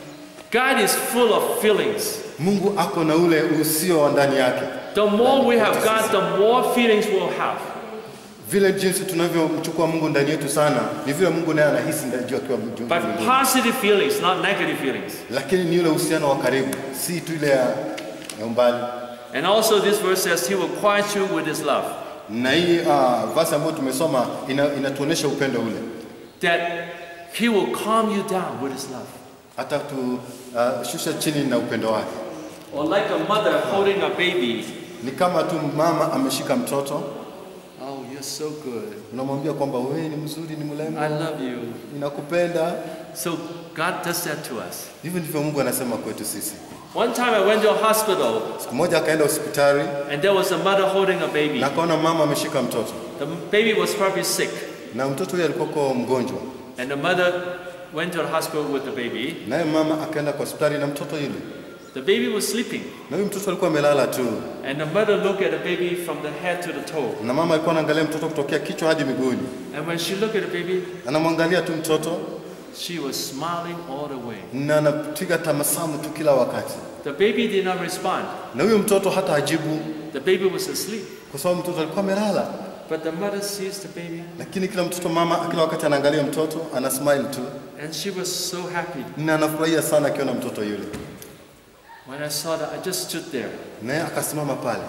God is full of feelings. Mungu ako na ule usio wa ndani yake. The more we have God, the more feelings we'll have. Vile jinsi tunavyomchukua Mungu ndani yetu sana, ni vile Mungu naye anahisi ndani juu akiwa juu But mbinguni. positive feelings, not negative feelings. Lakini ni ule uhusiano wa karibu, si tu ile ya ya umbali. And also, this verse says, He will quiet you with His love. Na hii uh, verse ambayo tumesoma ina, inatuonesha upendo ule, That He will calm you down with His love. hata tu uh, shusha chini na upendo wake. Or like a mother holding a baby. Ni kama tu mama ameshika mtoto, Oh, you're so good. unamwambia kwamba wewe ni mzuri, ni mrembo, I love you. ninakupenda. So God does that to us. Hivyo ndivyo Mungu anasema kwetu sisi. One time I went to a hospital Siku moja akaenda hospitali and there was a mother holding a baby. na akaona mama ameshika mtoto The baby was probably sick. na mtoto huyo alikuwa mgonjwa, And the mother went to the hospital with the baby. naye mama akaenda kwa hospitali na mtoto yule, The baby was sleeping. na huyu mtoto alikuwa amelala tu, And the mother looked at the baby from the head to the toe. na mama alikuwa anaangalia mtoto kutokea kichwa hadi miguuni, And when she looked at the baby, anamwangalia tu mtoto she was smiling all the way. na anapiga tabasamu tu kila wakati, The baby did not respond. na huyo mtoto hata ajibu, The baby was asleep. kwa sababu mtoto alikuwa amelala. But the mother sees the baby Lakini kila mtoto mama kila wakati anaangalia mtoto, ana smile tu and she was so happy. na anafurahia sana akiona mtoto yule, When I saw that, I just stood there. naye akasimama pale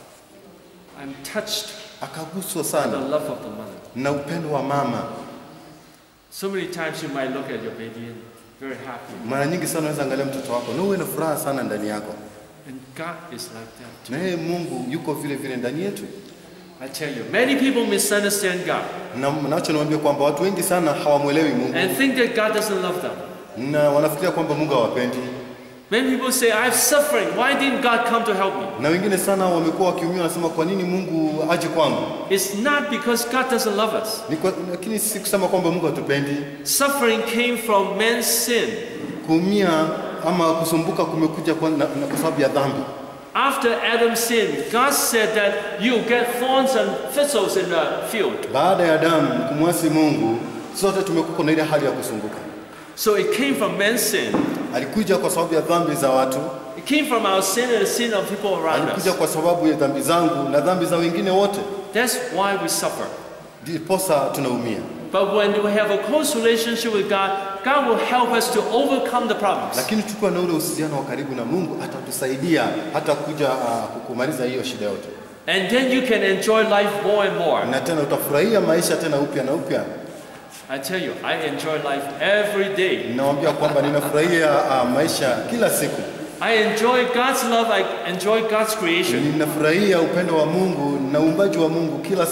I'm touched akaguswa by the sana love of the mother. na upendo wa mama. So many times you might look at your baby and very happy. Mara nyingi sana unaweza angalia mtoto wako na uwe na furaha sana ndani yako, And God is like that. na yeye Mungu yuko vile vile ndani yetu. I tell you, many people misunderstand God Na nacho niwaambia kwamba watu wengi sana hawamwelewi Mungu and think that God doesn't love them. na wanafikiria kwamba Mungu hawapendi, Many people say, I have suffering. Why didn't God come to help me? na wengine sana wamekuwa wakiumia, wanasema kwa nini Mungu aje kwangu? It's not because God doesn't love us. Ni kwa, lakini si kusema kwamba Mungu hatupendi. Suffering came from man's sin. Kuumia ama kusumbuka kumekuja kwa, na, na kwa sababu ya dhambi. After Adam sinned, God said that you get thorns and thistles in the field. Baada ya Adamu kumwasi Mungu, sote tumekuwa na ile hali ya kusumbuka. So it came from man's sin. Alikuja kwa sababu ya dhambi za watu, It came from our sin and the sin of people around alikuja us. kwa sababu ya dhambi zangu na dhambi za wengine wote, That's why we suffer. ndiposa tunaumia. But when we have a close relationship with God, God will help us to overcome the problems. Lakini tukiwa na ule uhusiano wa karibu na Mungu, atatusaidia hata kuja uh, kumaliza hiyo shida yote, And then you can enjoy life more and more. na tena utafurahia maisha tena upya na upya. I tell you, I enjoy life every day. Ninawaambia kwamba ninafurahia uh, maisha kila siku, I enjoy God's love, I enjoy God's creation. ninafurahia upendo wa Mungu na uumbaji wa Mungu kila saa,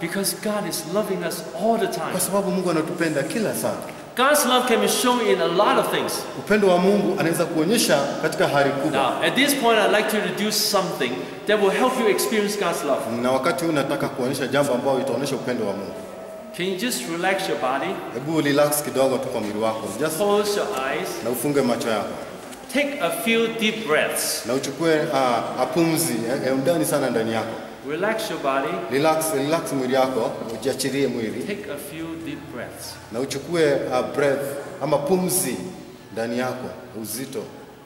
Because God is loving us all the time. kwa sababu Mungu anatupenda kila saa. God's love can be shown in a lot of things. Upendo wa Mungu anaweza kuonyesha katika hali kubwa, Now, at this point, I'd like to introduce something that will help you experience God's love. na wakati huu nataka kuonyesha jambo ambalo itaonyesha upendo wa Mungu. Can you just relax your body, Hebu relax kidogo tu kwa mwili wako, just close your eyes, na ufunge macho yako take a few deep breaths, na uchukue uh, apumzi ya ya undani sana ndani yako. relax your body, Relax, relax mwili yako, ujiachilie mwili take a few deep breaths. na uchukue uh, breath ama pumzi ndani yako, uzito.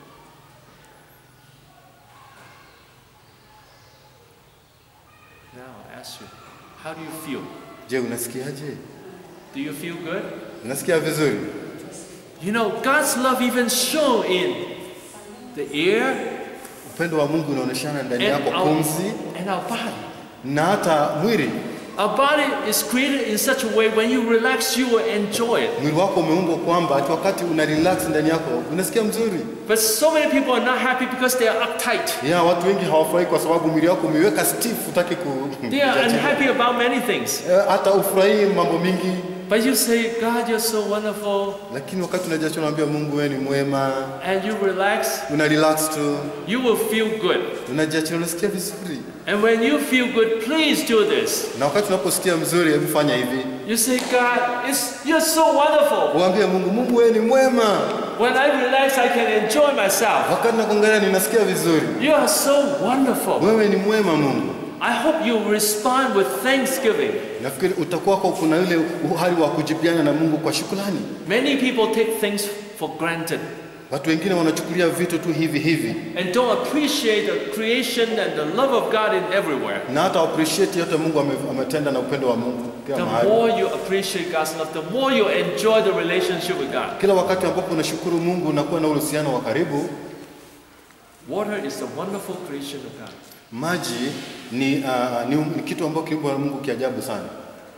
Now, I ask you, how do you feel? Je, unasikiaje? Do you feel good? Unasikia vizuri? You know, God's love even shown in the air Upendo wa Mungu unaoneshana ndani and yako, our, pumzi and our body. na hata mwili. Our body is created in such a way when you relax, you will enjoy it. Mwili wako umeumbwa kwamba ati wakati una relax ndani yako unasikia mzuri. But so many people are not happy because they are uptight. Ya, watu wengi hawafurahi kwa sababu mwili wako umeweka stiff, utaki ku They are kujiachilia. unhappy about many things. Eh, hata ufurahii mambo mingi, But you say, God, you're so wonderful, lakini wakati unajiachilia unaambia Mungu wewe ni mwema, and you relax, una relax tu, you will feel good. unajiachilia unasikia vizuri. And when you feel good, please do this. Na wakati unaposikia mzuri, hebu fanya hivi, You say, God, it's, you're so wonderful. uambie Mungu, Mungu wewe ni mwema. When I relax, I can enjoy myself. Wakati nakuangalia ninasikia vizuri, You are so wonderful. wewe ni mwema Mungu. I hope you respond with thanksgiving. Nafikiri utakuwa kwa kuna ile uhali wa kujibiana na Mungu kwa shukrani. Many people take things for granted Watu wengine wanachukulia vitu tu hivi hivi and don't appreciate the creation and the love of God in everywhere. na hata appreciate yote Mungu ame- ametenda na upendo wa Mungu kila The mahali. more you appreciate God's love, the more you enjoy the relationship with God. Kila wakati ambapo unashukuru Mungu unakuwa na uhusiano wa karibu. Water is a wonderful creation of God. Maji ni, uh, ni, ni kitu ambacho kiumbwa na Mungu kiajabu sana.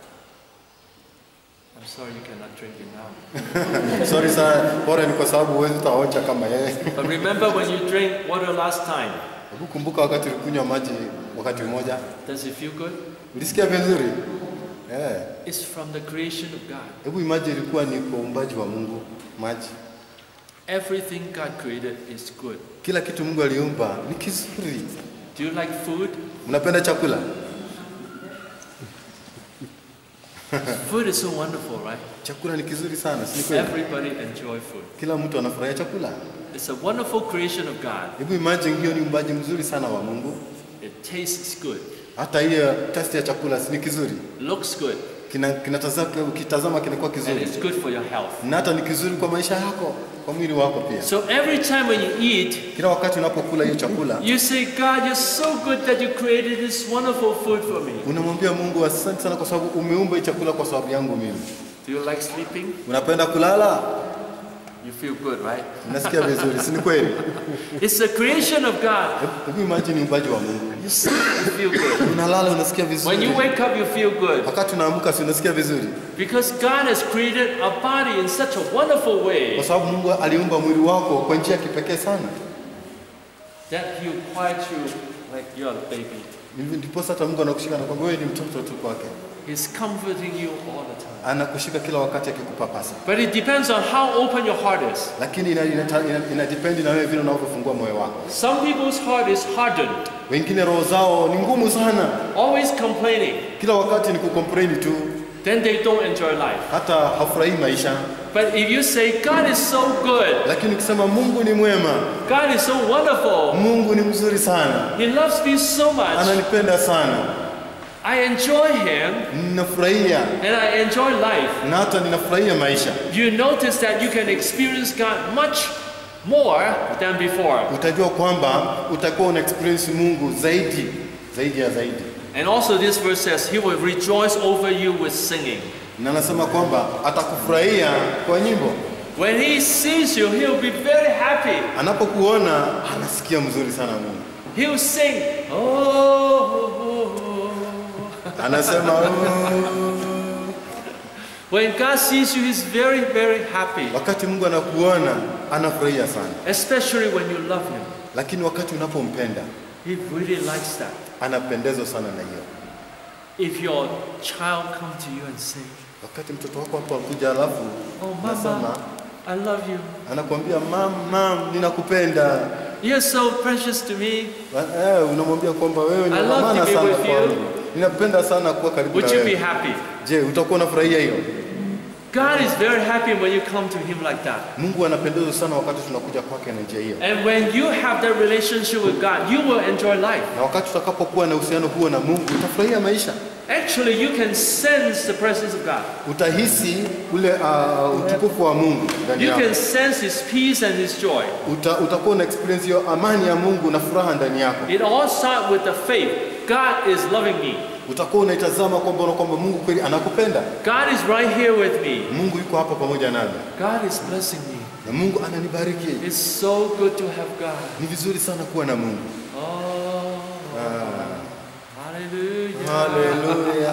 I'm sorry you cannot drink it now. Sorry sana, bora ni kwa sababu huwezi utaonja kama yeye. But remember when you drank water last time, Hebu kumbuka wakati ulikunywa maji wakati mmoja, does it feel good? ulisikia vizuri? Eh. It's from the creation of God. Hebu imagine ilikuwa ni kwa uumbaji wa Mungu maji. Everything God created is good. Kila kitu Mungu aliumba ni kizuri. Do you like food? Mnapenda chakula? Food is so wonderful, right? Chakula ni kizuri sana, si ni kweli? Everybody enjoy food. Kila mtu anafurahia chakula. It's a wonderful creation of God. Hebu imagine hiyo ni uumbaji mzuri sana wa Mungu. It tastes good, Hata hiyo test ya chakula si ni kizuri. looks good, Kina, kinatazama, ukitazama kinakuwa and kizuri. it's good for your health. Na hata ni kizuri kwa maisha yako, kwa mwili wako pia. So every time when you eat, Kila wakati unapokula hiyo chakula, you say, God, you're so good that you created this wonderful food for me. unamwambia Mungu asante sana kwa sababu umeumba hii chakula kwa sababu yangu mimi. Do you like sleeping? Unapenda kulala? You feel good, right? Unasikia vizuri, si ni kweli? It's the creation of God. Hebu imagine ni uumbaji wa Mungu. You sleep, you feel good. Unalala unasikia When vizuri. you wake up, you feel good. Wakati unaamka si unasikia vizuri? Because God has created a body in such a wonderful Kwa way sababu Mungu aliumba mwili wako kwa njia ya kipekee sana. that He quiets you like you're a baby. Ndipo hata Mungu anakushika na kwamba wewe ni mtoto tu kwake. He's comforting you all the time. Anakushika kila wakati akikupapasa. But it depends on how open your heart is. Lakini ina, ina, ina, ina depend na wewe vile unavyofungua moyo wako. Some people's heart is hardened, Wengine roho zao ni ngumu sana, always complaining. kila wakati ni kukomplain tu, Then they don't enjoy life. hata hafurahii maisha. But if you say, God is so good, Lakini ukisema Mungu ni mwema, God is so wonderful, Mungu ni mzuri sana, He loves me so much, ananipenda sana, I enjoy Him ninafurahia and I enjoy life, na hata ninafurahia maisha. you notice that you can experience God much more than before. Utajua kwamba utakuwa una experience Mungu zaidi zaidi ya zaidi. And also, this verse says, He will rejoice over you with singing. Na anasema kwamba atakufurahia kwa nyimbo. When He sees you, He'll be very happy. Anapokuona anasikia mzuri sana Mungu. He'll sing, Oh. Anasema "Oh." When God sees you, He's very, very happy, wakati Mungu anakuona anafurahia sana, especially when you love Him. lakini wakati unapompenda He really likes that. anapendezwa sana na hiyo. if your child come to you and say, Wakati mtoto wako hapo akuja, alafu "Oh, nasema mama, I love you. anakuambia mam, mam, ninakupenda You're so precious to me." eh, unamwambia kwamba wewe ni I wa love maana to be sana with kwangu, you. ninapenda sana kuwa karibu na Would you be wewe. happy? Je, utakuwa unafurahia hiyo? God is very happy when you come to Him like that. Mungu anapendezwa sana wakati tunakuja kwake na njia hiyo, And when you have that relationship with God, you will enjoy life. na wakati tutakapokuwa na uhusiano huo na Mungu utafurahia maisha, Actually, you can sense the presence of God. utahisi ule uh, utukufu wa Mungu ndani You yako. can sense His peace and His joy. Uta, utakuwa na experience hiyo amani ya Mungu na furaha ndani yako. It all starts with the faith. God is loving me. Utakuwa unaitazama kwamba unaona kwamba Mungu kweli anakupenda. God is right here with me. Mungu yuko hapa pamoja nami God is blessing me. na Mungu ananibariki. It's so good to have God. Ni vizuri sana kuwa na Mungu. Oh, hallelujah. Haleluya.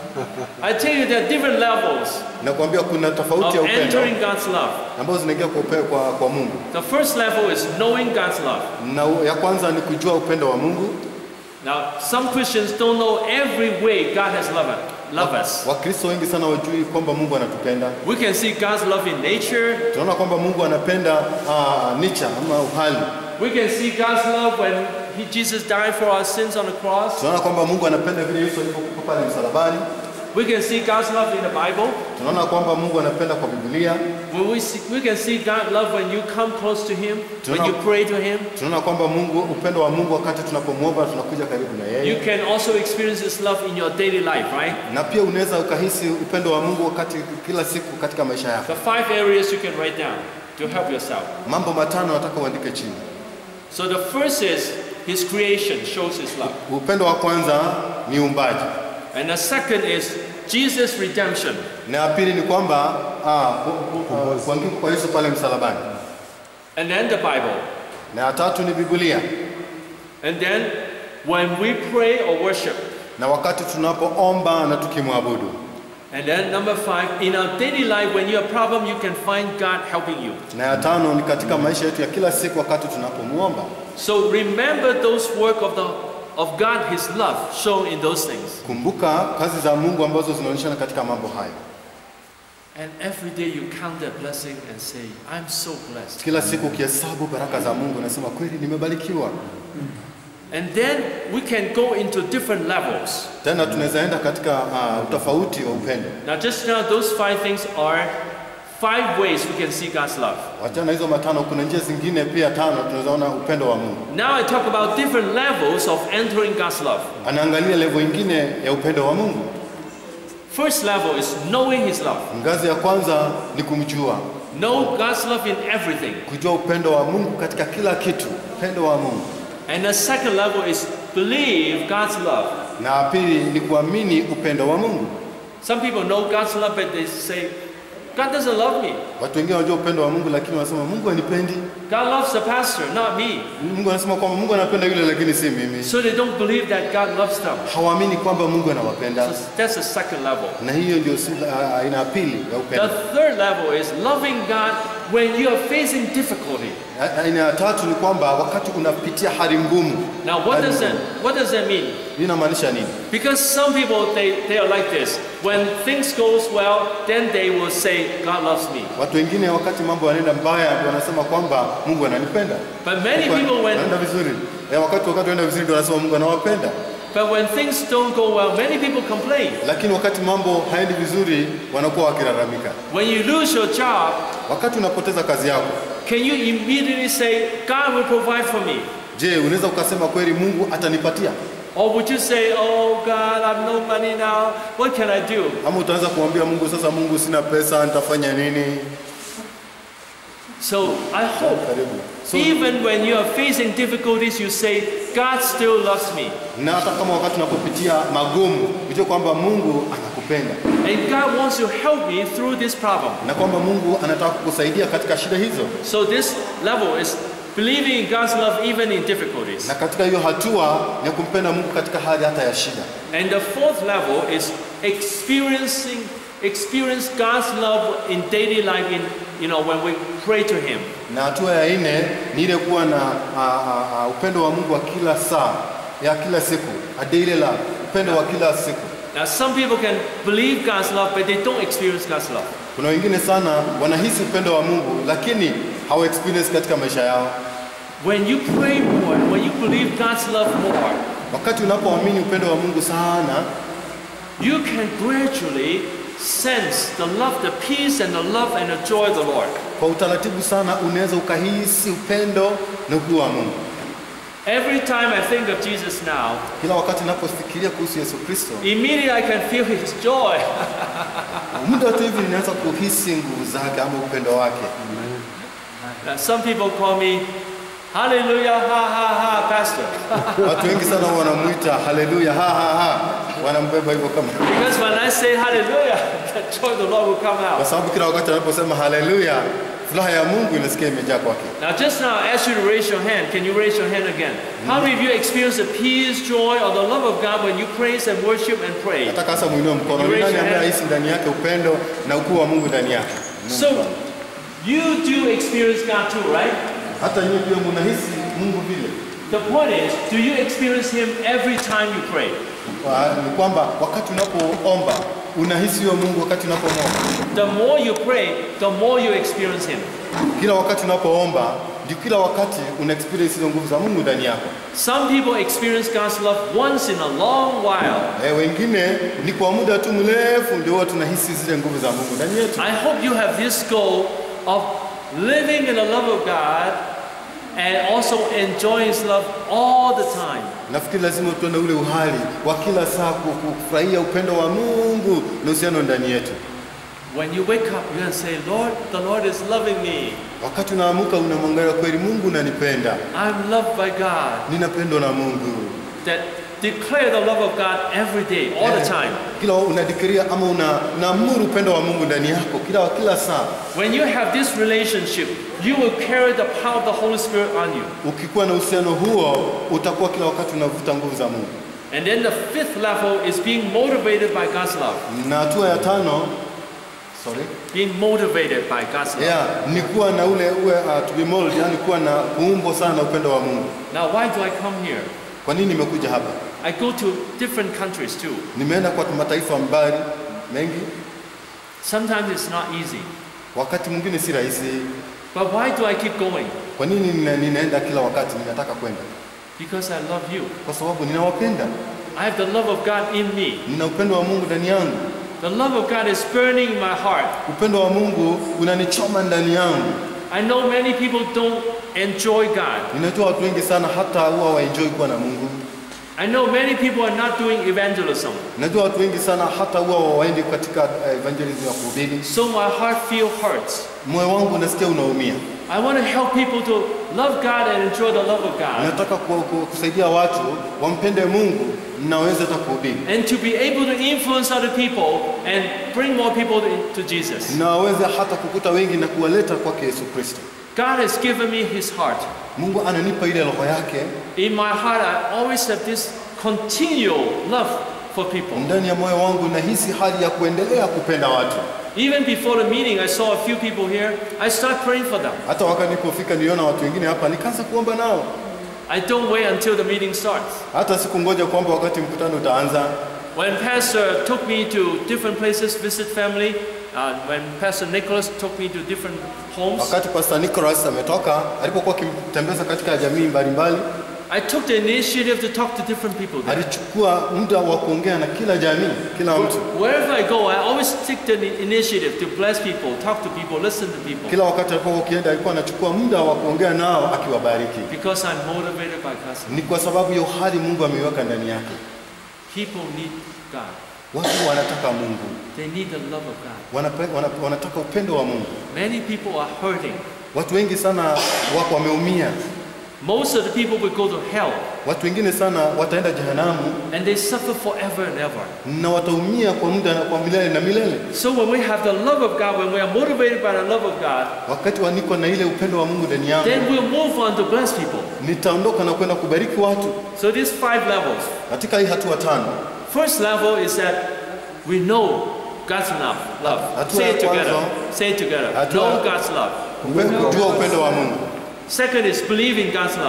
I tell you, there are different levels Nakwambia kuna tofauti of ya upendo entering God's love. ambazo zinaingia kwa, upe- kwa, kwa Mungu, The first level is knowing God's love. na u- ya kwanza ni kujua upendo wa Mungu. Now, some Christians don't know every way God has loved, loved us. Wakristo wengi sana wajui kwamba Mungu anatupenda. We can see God's love in nature. Tunaona kwamba Mungu anapenda uh, nature ama uhali. We can see God's love when he, Jesus died for our sins on the cross. Tunaona kwamba Mungu anapenda vile Yesu alivyokufa pale msalabani. We can see God's love in the Bible. Tunaona kwamba Mungu anapenda kwa Biblia. When we, see, we can see God's love when you come close to Him, when you pray to Him. Tunaona kwamba Mungu, upendo wa Mungu wakati tunapomwomba tunakuja karibu na You yeye, can also experience His love in your daily life, right? na pia unaweza ukahisi upendo wa Mungu wakati kila siku katika maisha yako. The five areas you can write down to help yourself. Mambo matano nataka uandike chini. So the first is His creation shows His love. Upendo wa kwanza ni uumbaji, And the second is Jesus' redemption. na ya pili ni kwamba ah, ku- ku- ah, kuangikwa kwa Yesu pale msalabani, And then the Bible. na ya tatu ni Biblia, And then when we pray or worship. na wakati tunapoomba na tukimwabudu. And then number five, in our daily life, when you have a problem, you can find God helping you. Na ya tano ni katika maisha yetu ya kila siku wakati tunapomwomba. So remember those work of the of God, His love shown in those things. Kumbuka kazi za Mungu ambazo zinaonyeshana katika mambo hayo. And every day you count that blessing and say, I'm so blessed. Kila siku ukihesabu baraka za Mungu nasema kweli nimebarikiwa. And then we can go into different levels. Tena tunaweza enda katika uh, utofauti wa upendo. Now, just now, those five things are five ways we can see God's love. Wachana hizo matano, kuna njia zingine pia tano tunaweza ona upendo wa Mungu. Now, I talk about different levels of entering God's love. Anaangalia level ingine ya upendo wa Mungu. First level is knowing His love. Ngazi ya kwanza ni kumjua, Know God's love in everything. kujua upendo wa Mungu katika kila kitu, upendo wa Mungu. And the second level is believe God's love. Na ya pili ni kuamini upendo wa Mungu. Some people know God's love, but they say, God doesn't love me. Watu wengine wanajua upendo wa Mungu, lakini wanasema Mungu hanipendi. God loves the pastor, not me. Mungu anasema kwamba Mungu anapenda yule, lakini si mimi. So they don't believe that God loves them. Hawaamini kwamba Mungu anawapenda, So that's the second level. na hiyo ndio si- ah, aina ya pili ya The upendo. third level is loving God when you are facing difficulty. A- Aina ya tatu ni kwamba wakati unapitia hali ngumu. Now, what Hali does that ngumu. what does that mean? Hii inamaanisha nini? Because some people they, they are like this. When things goes well, then they will say, God loves me. Watu wengine wakati mambo yanaenda mbaya ndio wanasema kwamba Mungu ananipenda. But many Kwa- people when wanaenda vizuri. Eh, wakati wakati wanaenda vizuri ndio wanasema Mungu anawapenda. but when things don't go well, many people complain. Lakini wakati mambo haendi vizuri wanakuwa wakilalamika. When you lose your job, Wakati unapoteza kazi yako, can you immediately say, God will provide for me? je, unaweza ukasema kweli Mungu atanipatia? Or would you say, Oh God, I have no money now. What can I do? Ama utaanza kumwambia Mungu, sasa Mungu, sina pesa, nitafanya nini? So I hope Karibu. So, even when you are facing difficulties, you say, God still loves me. na hata kama wakati unapopitia magumu, ujue kwamba Mungu anakupenda And God wants to help me through this problem. na kwamba Mungu anataka kukusaidia katika shida hizo. So this level is believing in God's love even in difficulties. Na katika hiyo hatua ni kumpenda Mungu katika hali hata ya shida. And the fourth level is experiencing experience God's love in daily life in you know when we pray to him. Na hatua ya nne ni ile kuwa na a, a, a, upendo wa Mungu wa kila saa ya kila siku, a daily love, upendo wa kila siku. Now, some people can believe God's love, but they don't experience God's love. Kuna wengine sana wanahisi upendo wa Mungu lakini hawa experience katika maisha yao. When you pray more, when you believe God's love more, Wakati unapoamini upendo wa Mungu sana, you can gradually sense the love, the peace, and the love and the joy of the Lord. kwa utaratibu sana unaweza ukahisi upendo na ukuu wa Mungu. Every time I think of Jesus now, Kila wakati ninapofikiria kuhusu Yesu Kristo, immediately I can feel His joy. muda tu hivi ninaanza kuhisi nguvu zake ama upendo wake. Now, some people call me, Hallelujah, ha ha ha, Pastor. Watu wengi sana wanamwita haleluya, ha ha ha, wanambeba hivyo kama, Because when I say Hallelujah, the joy of the Lord will come kwa out. sababu kila wakati anaposema haleluya, furaha ya Mungu inasikia imejaa kwake. Now, just now, I asked you to raise your hand. Can you raise your hand again? How many of you experience the peace, joy, or the love of God when you praise and worship and pray? Nataka sasa muinue mkono. You Ni raise nani your ambaye hand. anahisi ndani yake upendo na ukuu wa Mungu ndani yake? Inua So, mkono. you do experience God too, right? hata nyinyi pia mnahisi Mungu vile. The point is, do you experience Him every time you pray? Kwa- Ni kwamba wakati unapoomba unahisi huyo Mungu wakati unapomwomba. The more you pray, the more you experience Him. Kila wakati unapoomba ndio kila wakati una experience hizo nguvu za Mungu ndani yako. Some people experience God's love once in a long while. Eh, wengine ni kwa muda tu mrefu ndio huwa tunahisi zile nguvu za Mungu ndani yetu. I hope you have this goal of living in the love of God and also enjoying His love all the time. Nafikiri lazima tuwe na ule uhali wa kila saa ku- ku- kufurahia upendo wa Mungu na uhusiano ndani yetu. When you wake up, you're going to say, Lord, the Lord is loving me. Wakati unaamuka unamwangalia kweli, Mungu unanipenda, I'm loved by God. ninapendwa na Mungu. That declare the love of God every day, all the Eh, time. Kila unadikiria ama una unaamuru upendo wa Mungu ndani yako kila kila saa. When you have this relationship, you will carry the power of the Holy Spirit on you. Ukikuwa na uhusiano huo, utakuwa kila wakati unavuta nguvu za Mungu. And then the fifth level is being motivated by God's love. Na hatua ya tano, sorry, Being motivated by God's love. yeah, ni kuwa na ule uwe uh, to be molded, yani kuwa na kuumbwa sana na upendo wa Mungu. Now, why do I come here? Kwa nini nimekuja hapa? I go to different countries too. Nimeenda kwa mataifa mbali mengi, Sometimes it's not easy. wakati mwingine si rahisi. But why do I keep going? Kwa nini nina, ninaenda kila wakati ninataka kwenda? Because I love you. Kwa sababu ninawapenda, I have the love of God in me. nina upendo wa Mungu ndani yangu. The love of God is burning in my heart. Upendo wa Mungu unanichoma ndani yangu. I know many people don't enjoy God. Ninajua watu wengi sana hata huwa waenjoy kuwa na Mungu. I know many people are not doing evangelism. Najua watu wengi sana hata huwa waendi katika uh, evangelism ya kuhubiri. So my heart feel hurts. Moyo wangu unasikia unaumia. I want to help people to love God and enjoy the love of God. Nataka ku, ku, kusaidia watu wampende Mungu na waweze hata kuhubiri And to be able to influence other people and bring more people to, to Jesus. na waweze hata kukuta wengi na kuwaleta kwake Yesu Kristo. God has given me His heart. Mungu ananipa ile roho yake In my heart, I always have this continual love for people. ndani ya moyo wangu, nahisi hali ya kuendelea kupenda watu. Even before the meeting, I saw a few people here. I start praying for them. Hata wakati nilipofika niliona watu wengine hapa, nikaanza kuomba nao. I don't wait until the meeting starts. Hata sikungoja kwamba wakati mkutano utaanza. When Pastor took me to different places, visit family, uh, when Pastor Nicholas took me to different homes, Wakati Pastor Nicholas ametoka, alipokuwa akimtembeza katika jamii mbalimbali, I took the initiative to talk to different people there. alichukua muda wa kuongea na kila jamii, kila mtu. Wherever I go, I always take the initiative to bless people, talk to people, listen to people, Kila wakati alipokuwa ukienda, alikuwa anachukua muda wa kuongea nao akiwabariki. because I'm motivated by God's love. Ni kwa sababu ya uhali Mungu ameiweka ndani yake. People need God. Watu wanataka Mungu, They need the love of God. Wanape, wana, wanataka upendo wa Mungu. Many people are hurting. Watu wengi sana wako wameumia. Most of the people will go to hell Watu wengine sana wataenda jehanamu and they suffer forever and ever. na wataumia kwa muda na kwa milele na milele. So when we have the love of God, when we are motivated by the love of God, Wakati wa niko na ile upendo wa Mungu ndani yangu, then we'll move on to bless people. nitaondoka na kwenda kubariki watu. So these five levels. Katika hii hatua tano, First level is that we know God's love. Love. Hatua Say ya it together. kwanza. Say it together. Hatua- Know God's love. upe- kujua upendo wa Mungu. Second is believe in God's love.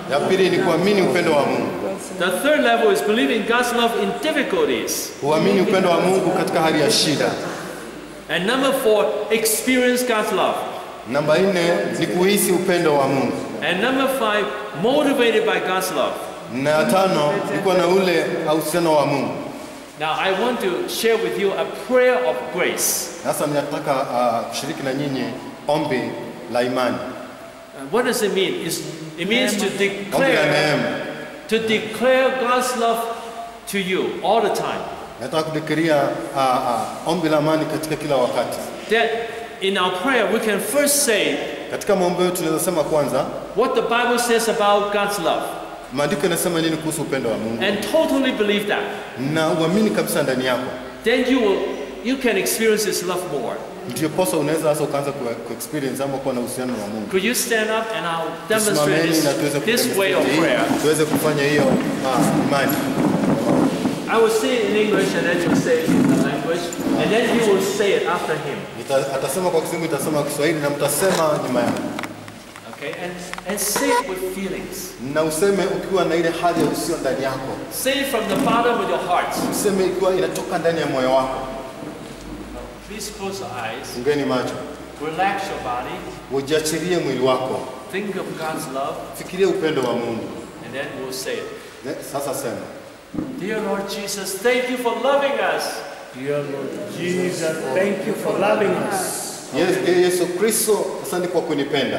Ya pili ni kuamini upendo wa Mungu, The third level is believing God's love in difficulties. kuamini upendo wa Mungu katika hali ya shida. And number four, experience God's love. Namba nne ni kuhisi upendo wa Mungu, And number five, motivated by God's love. na ya tano ni kuwa na ule uhusiano wa Mungu. Now, I want to share with you a prayer of grace. Sasa ninataka uh, kushiriki na nyinyi ombi la imani, Uh, what does it mean? It's, it means to ombi la declare, neema. to declare God's love to you all the time. Nataka kudikiria uh, uh, ombi la amani katika kila wakati. That in our prayer, we can first say Katika maombi yetu tunaweza sema kwanza, what the Bible says about God's love maandiko yanasema nini kuhusu upendo wa Mungu, and totally believe that. na uamini kabisa ndani yako, Then you will, you can experience His love more. ndio posa unaweza sasa ukaanza ku, ku experience ama kuwa na uhusiano na Mungu. Could you stand up and I'll demonstrate Tusimameni na tuweze this, this way of kudemonstrate prayer. hii, tuweze kufanya hiyo uh, imani. I will say it in English and then you'll say it in the language, and then you will say it after him. Nita, atasema kwa Kizungu, itasema kwa Kiswahili na mtasema nyuma yangu, Okay? And, and say it with feelings. na useme ukiwa na ile hali ya usio ndani yako, Say it from the bottom of your heart. useme ikiwa inatoka ndani ya moyo wako. Please close your eyes. Fungeni macho, Relax your body. ujiachilie mwili wako, Think of God's love, fikiria upendo wa Mungu. and then we'll say it. Ne- Sasa sema, Dear Lord Jesus, thank you for loving us. Dear Lord Jesus, thank you for loving us. Yes, eh, Yesu Kristo, asante kwa kunipenda.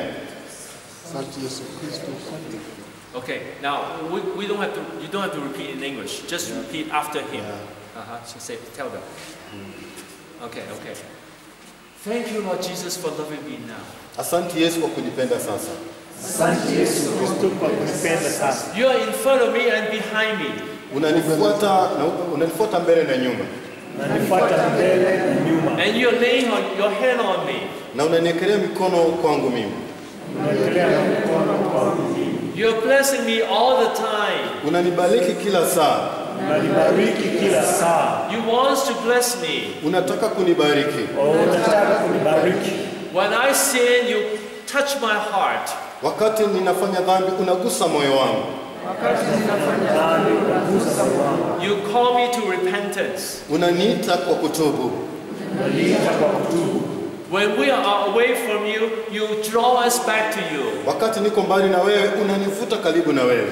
Okay, now we, we don't have to. You don't have to repeat in English. Just repeat after him. Uh-huh. So say, tell them. Okay, okay. Thank you, Lord Jesus, for loving me now. Asante Yesu kwa kunipenda sasa. Asante Yesu Kristo kwa kunipenda sasa. You are in front of me and behind me. Unanifuata na unanifuata mbele na nyuma, Unanifuata mbele na nyuma. And you're laying on, your hand on me. na unaniekelea mikono kwangu mimi, Unaekelea mkono kwangu. You're blessing me all the time. unanibariki kila saa, Unanibariki kila saa. You want to bless me. unataka kunibariki. Oh, Unataka kunibariki. When I sin, you touch my heart. Wakati ninafanya dhambi, unagusa moyo wangu, Nani unagusa moyo wangu. You call me to repentance. unaniita kwa kutubu. Unaniita kwa kutubu. When we are away from you, you draw us back to you. Wakati niko mbali na wewe, unanivuta karibu na wewe.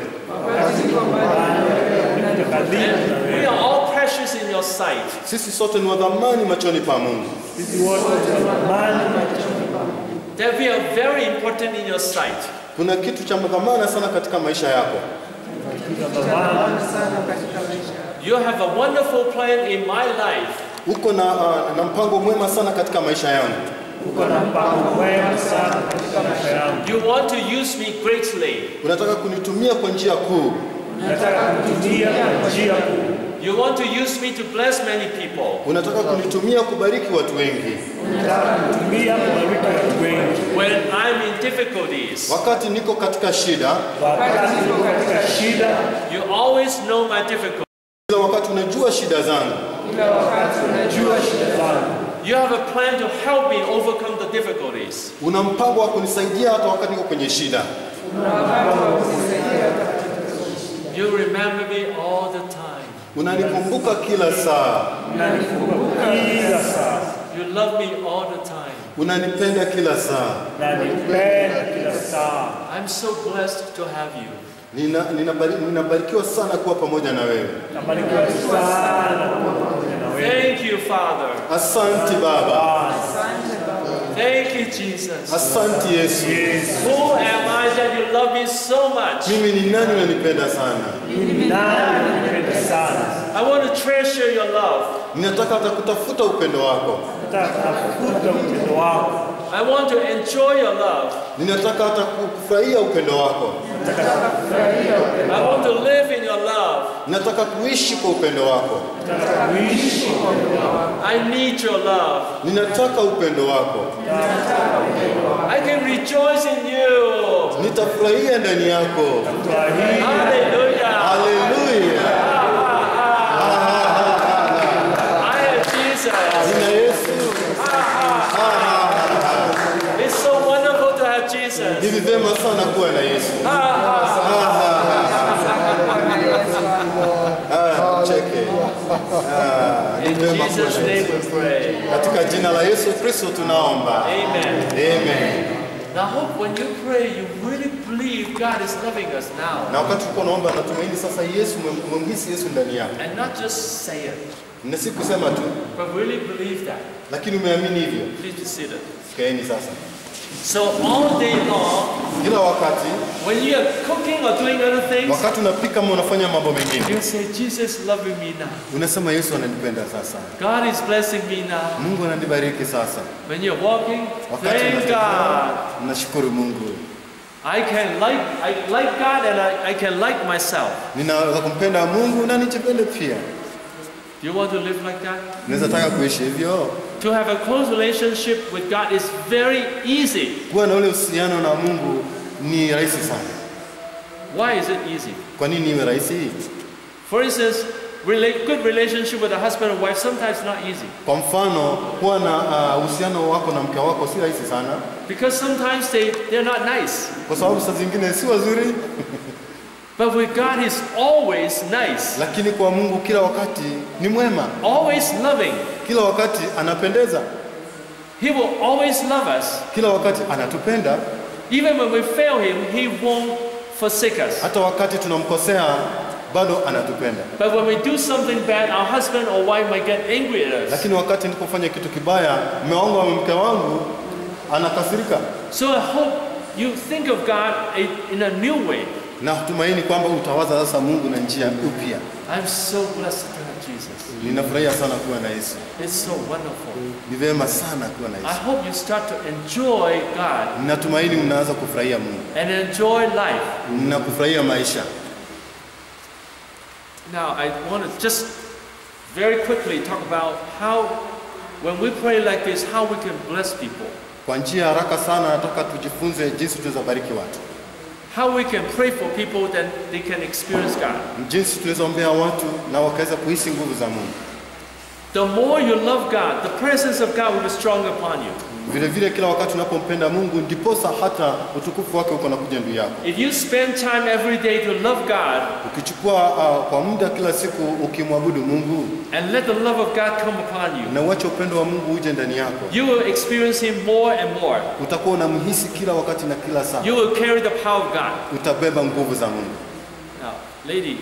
Unaniita karibu na And we wewe. are all precious in your sight. Sisi sote ni wa dhamani machoni pa Mungu, Sisi wote ni thamani That we are very important in your sight. kuna kitu cha dhamana sana katika maisha yako. na thamani. You have a wonderful plan in my life. Uko na, uh, na mpango mwema sana katika maisha yangu. Uko na mpango mwema sana katika maisha yangu. You want to use me greatly. Unataka kunitumia kwa njia kuu, Nataka kutumia kwa njia kuu. You want to use me to bless many people. unataka kunitumia kubariki watu wengi. Nataka kutumia kubariki watu wengi. When I'm in difficulties, Wakati niko katika shida, Wakati niko katika shida, you always know my difficulties. kila wakati unajua shida zangu, unajua shida zangu. You have a plan to help me overcome the difficulties. una mpango wa kunisaidia hata wakati niko kwenye shida. You remember me all the time. Unanikumbuka kila saa, Unanikumbuka kila saa. You love me all the time. unanipenda kila saa. Unanipenda kila saa. I'm so blessed to have you. Nina, ninabari, ninabarikiwa sana kuwa pamoja na wewe. Nabarikiwa sana kuwa pamoja na wewe. Thank you, Father. Asante Baba, Thank you, Jesus. asante Yesu. Who am I that you love me so much? Mimi ni nani unanipenda sana? Nani unanipenda sana. I want to treasure your love. Ninataka hata kutafuta upendo wako, Nataka kutafuta upendo wako. I want to enjoy your love. ninataka hata kufurahia upendo wako, I want to live in your love. ninataka kuishi kwa upendo wako, Nataka kuishi I need your love. ninataka upendo wako, I can rejoice in you. nitafurahia ndani yako. kwa hii Hallelujah. Haleluya! I have Jesus. Jina Yesu, It's so wonderful to have Jesus. hivi vyema sana kuwa na Yesu. Ah, ah, ah. Ah, In ni vema Jesus' kuwa na name Yesu. we pray. Katika jina la Yesu Kristo tunaomba. Amen. Amen. Now, I hope when you pray, you really believe God is loving us now. Na wakati tuko naomba natumaini sasa Yesu umemhisi Yesu ndani yako. And not just say it, Na si kusema tu, but really believe that. lakini umeamini hivyo. Please be seated. Kaeni sasa. So, all day long, Kila wakati when you are cooking or doing other things, wakati unapika ama unafanya mambo mengine, you say, Jesus is loving me now. unasema Yesu ananipenda sasa. God is blessing me now. Mungu ananibariki sasa. When you're walking, Wakati thank unatembea, God. Nashukuru Mungu. I can like I like God and I, I can like myself. Ninaweza kumpenda Mungu na nijipende pia. Do you want to live like that? Naweza taka kuishi hivyo. To have a close relationship with God is very easy. Kuwa na ule uhusiano na Mungu ni rahisi sana. Why is it easy? Kwa nini iwe rahisi? For instance, rela- good relationship with a husband and wife sometimes not easy Kwa mfano, kuwa na ah, uhusiano wako na mke wako si rahisi sana, because sometimes they they're not nice. kwa sababu saa zingine si wazuri, But with God, He's always nice, lakini kwa Mungu kila wakati ni mwema, always loving. kila wakati anapendeza, He will always love us. kila wakati anatupenda. Even when we fail Him, He won't forsake us. Hata wakati tunamkosea bado anatupenda, But when we do something bad, our husband or wife might get angry at us. lakini wakati nilipofanya kitu kibaya, mume wangu au mke wangu anakasirika. So I hope you think of God a- in a new way. Na tumaini kwamba utawaza sasa Mungu na njia upya. I'm so blessed to have Jesus. Ninafurahia sana kuwa na Yesu, It's so wonderful. ni vyema sana kuwa na I Yesu. hope you start to enjoy God Ninatumaini mnaanza kufurahia Mungu and enjoy life. na kufurahia maisha. Now, I want to just very quickly talk about how, when we pray like this, how we can bless people. Kwa njia ya haraka sana, nataka tujifunze jinsi tunaweza bariki watu, How we can pray for people that they can experience God. jinsi tunaweza ombea watu na wakaweza kuhisi nguvu za Mungu. The more you love God, the presence of God will be strong upon you. Vile vile kila wakati unapompenda Mungu, ndiposa hata utukufu wake uko nakuja juu yako. If you spend time every day to love God Ukichukua uh, kwa muda kila siku ukimwabudu Mungu and let the love of God come upon you, na uache upendo wa Mungu uje ndani yako, you will experience Him more and more. utakuwa unamhisi kila wakati na kila saa, You will carry the power of God. utabeba nguvu za Mungu. Now, lady,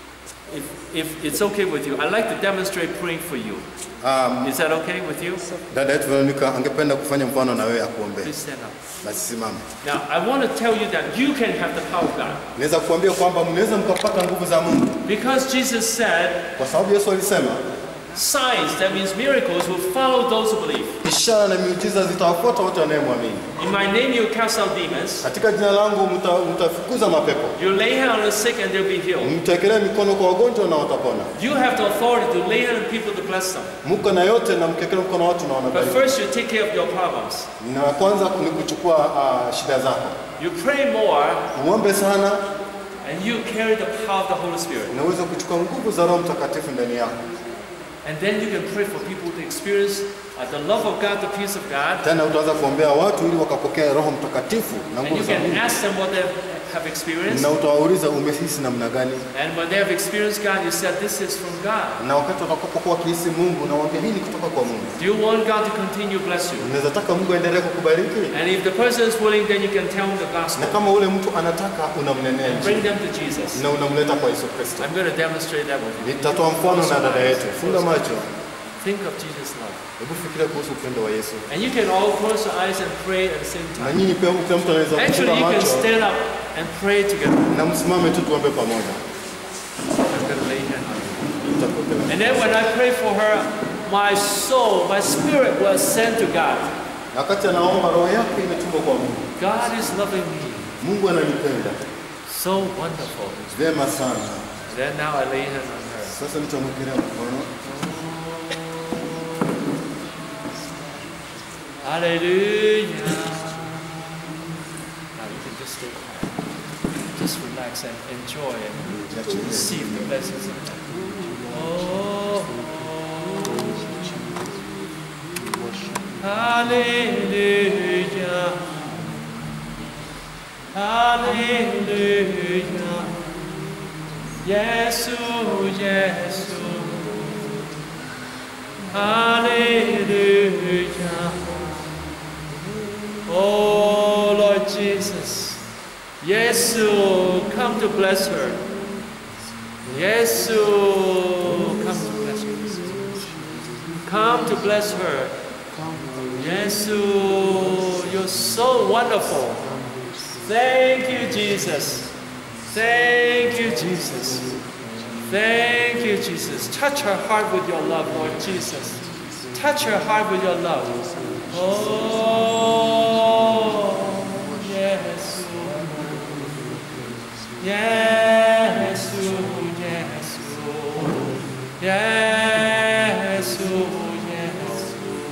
if, if it's okay with you, I'd like to demonstrate praying for you. Um, Is that okay with you? dada yetu Veronica angependa kufanya mfano na wewe akuombee. Please stand up. Basi simama. Now, I want to tell you that you can have the power of God. Naweza kuambia kwamba mnaweza mkapata nguvu za Mungu Because Jesus said, kwa sababu Yesu alisema signs, that means miracles, will follow those who believe. ishara na miujiza zitawafuata wote wanayemwamini. In my name, you cast out demons. Katika jina langu mta- mtafukuza mapepo, You lay hand on the sick and they'll be healed. mtekelea mikono kwa wagonjwa na watapona. You have the authority to lay hand on people to bless them. Muko na yote na mkekelea mkono watu na But wanabariki. first, you take care of your problems. Na kwanza ni kuchukua uh, shida zako, You pray more, uombe sana and you carry the power of the Holy Spirit. na uweze kuchukua nguvu za Roho Mtakatifu ndani yako. And then you can pray for people to experience uh, the love of God, the peace of God. Tena utaanza kuombea watu ili wakapokea Roho Mtakatifu na And nguvu you za Mungu, can ask them what they have experienced. na utawauliza umehisi namna gani, And when they have experienced God, you said, This is from God. na wakati watakapokuwa wakihisi Mungu na waambie hii ni kutoka kwa Mungu. Do you want God to continue to bless you? Unaweza taka Mungu aendelee kukubariki, And if the person is willing, then you can tell them the na gospel. kama ule mtu anataka unamnenea Bring Injili them to Jesus. na unamleta kwa Yesu Kristo. I'm going to demonstrate that with you. Nitatoa mfano na dada yetu. Funga macho, Think of Jesus' love. hebu fikiria kuhusu upendo wa Yesu. And you can all close your eyes and pray at the same Na time. nyinyi pia, kila mtu anaweza Actually, kufunga you can macho stand up and pray together. na msimame tu tuombe pamoja. I'm going to lay hand on you. Tutakuombea. And then when I pray for her, my soul, my spirit will ascend to God. Na wakati anaomba, roho yake imetumwa kwa Mungu. God is loving me. Mungu ananipenda So wonderful. vyema sana. Then now I lay hand on her. Sasa nitamwekelea mkono. Hallelujah. Now you can just stay quiet. Just relax and enjoy and receive the blessings of God. Oh, Hallelujah. Hallelujah. Yesu, Yesu. Hallelujah. Oh Lord Jesus. Yes, come to bless her. Yes, come to bless her. Come to bless her. Yes, you're so wonderful. Thank you, Jesus. Thank you, Jesus. Thank you, Jesus. Touch her heart with your love, Lord Jesus. Touch her heart with your love. Oh, yes. Yes, yes, yes, yes.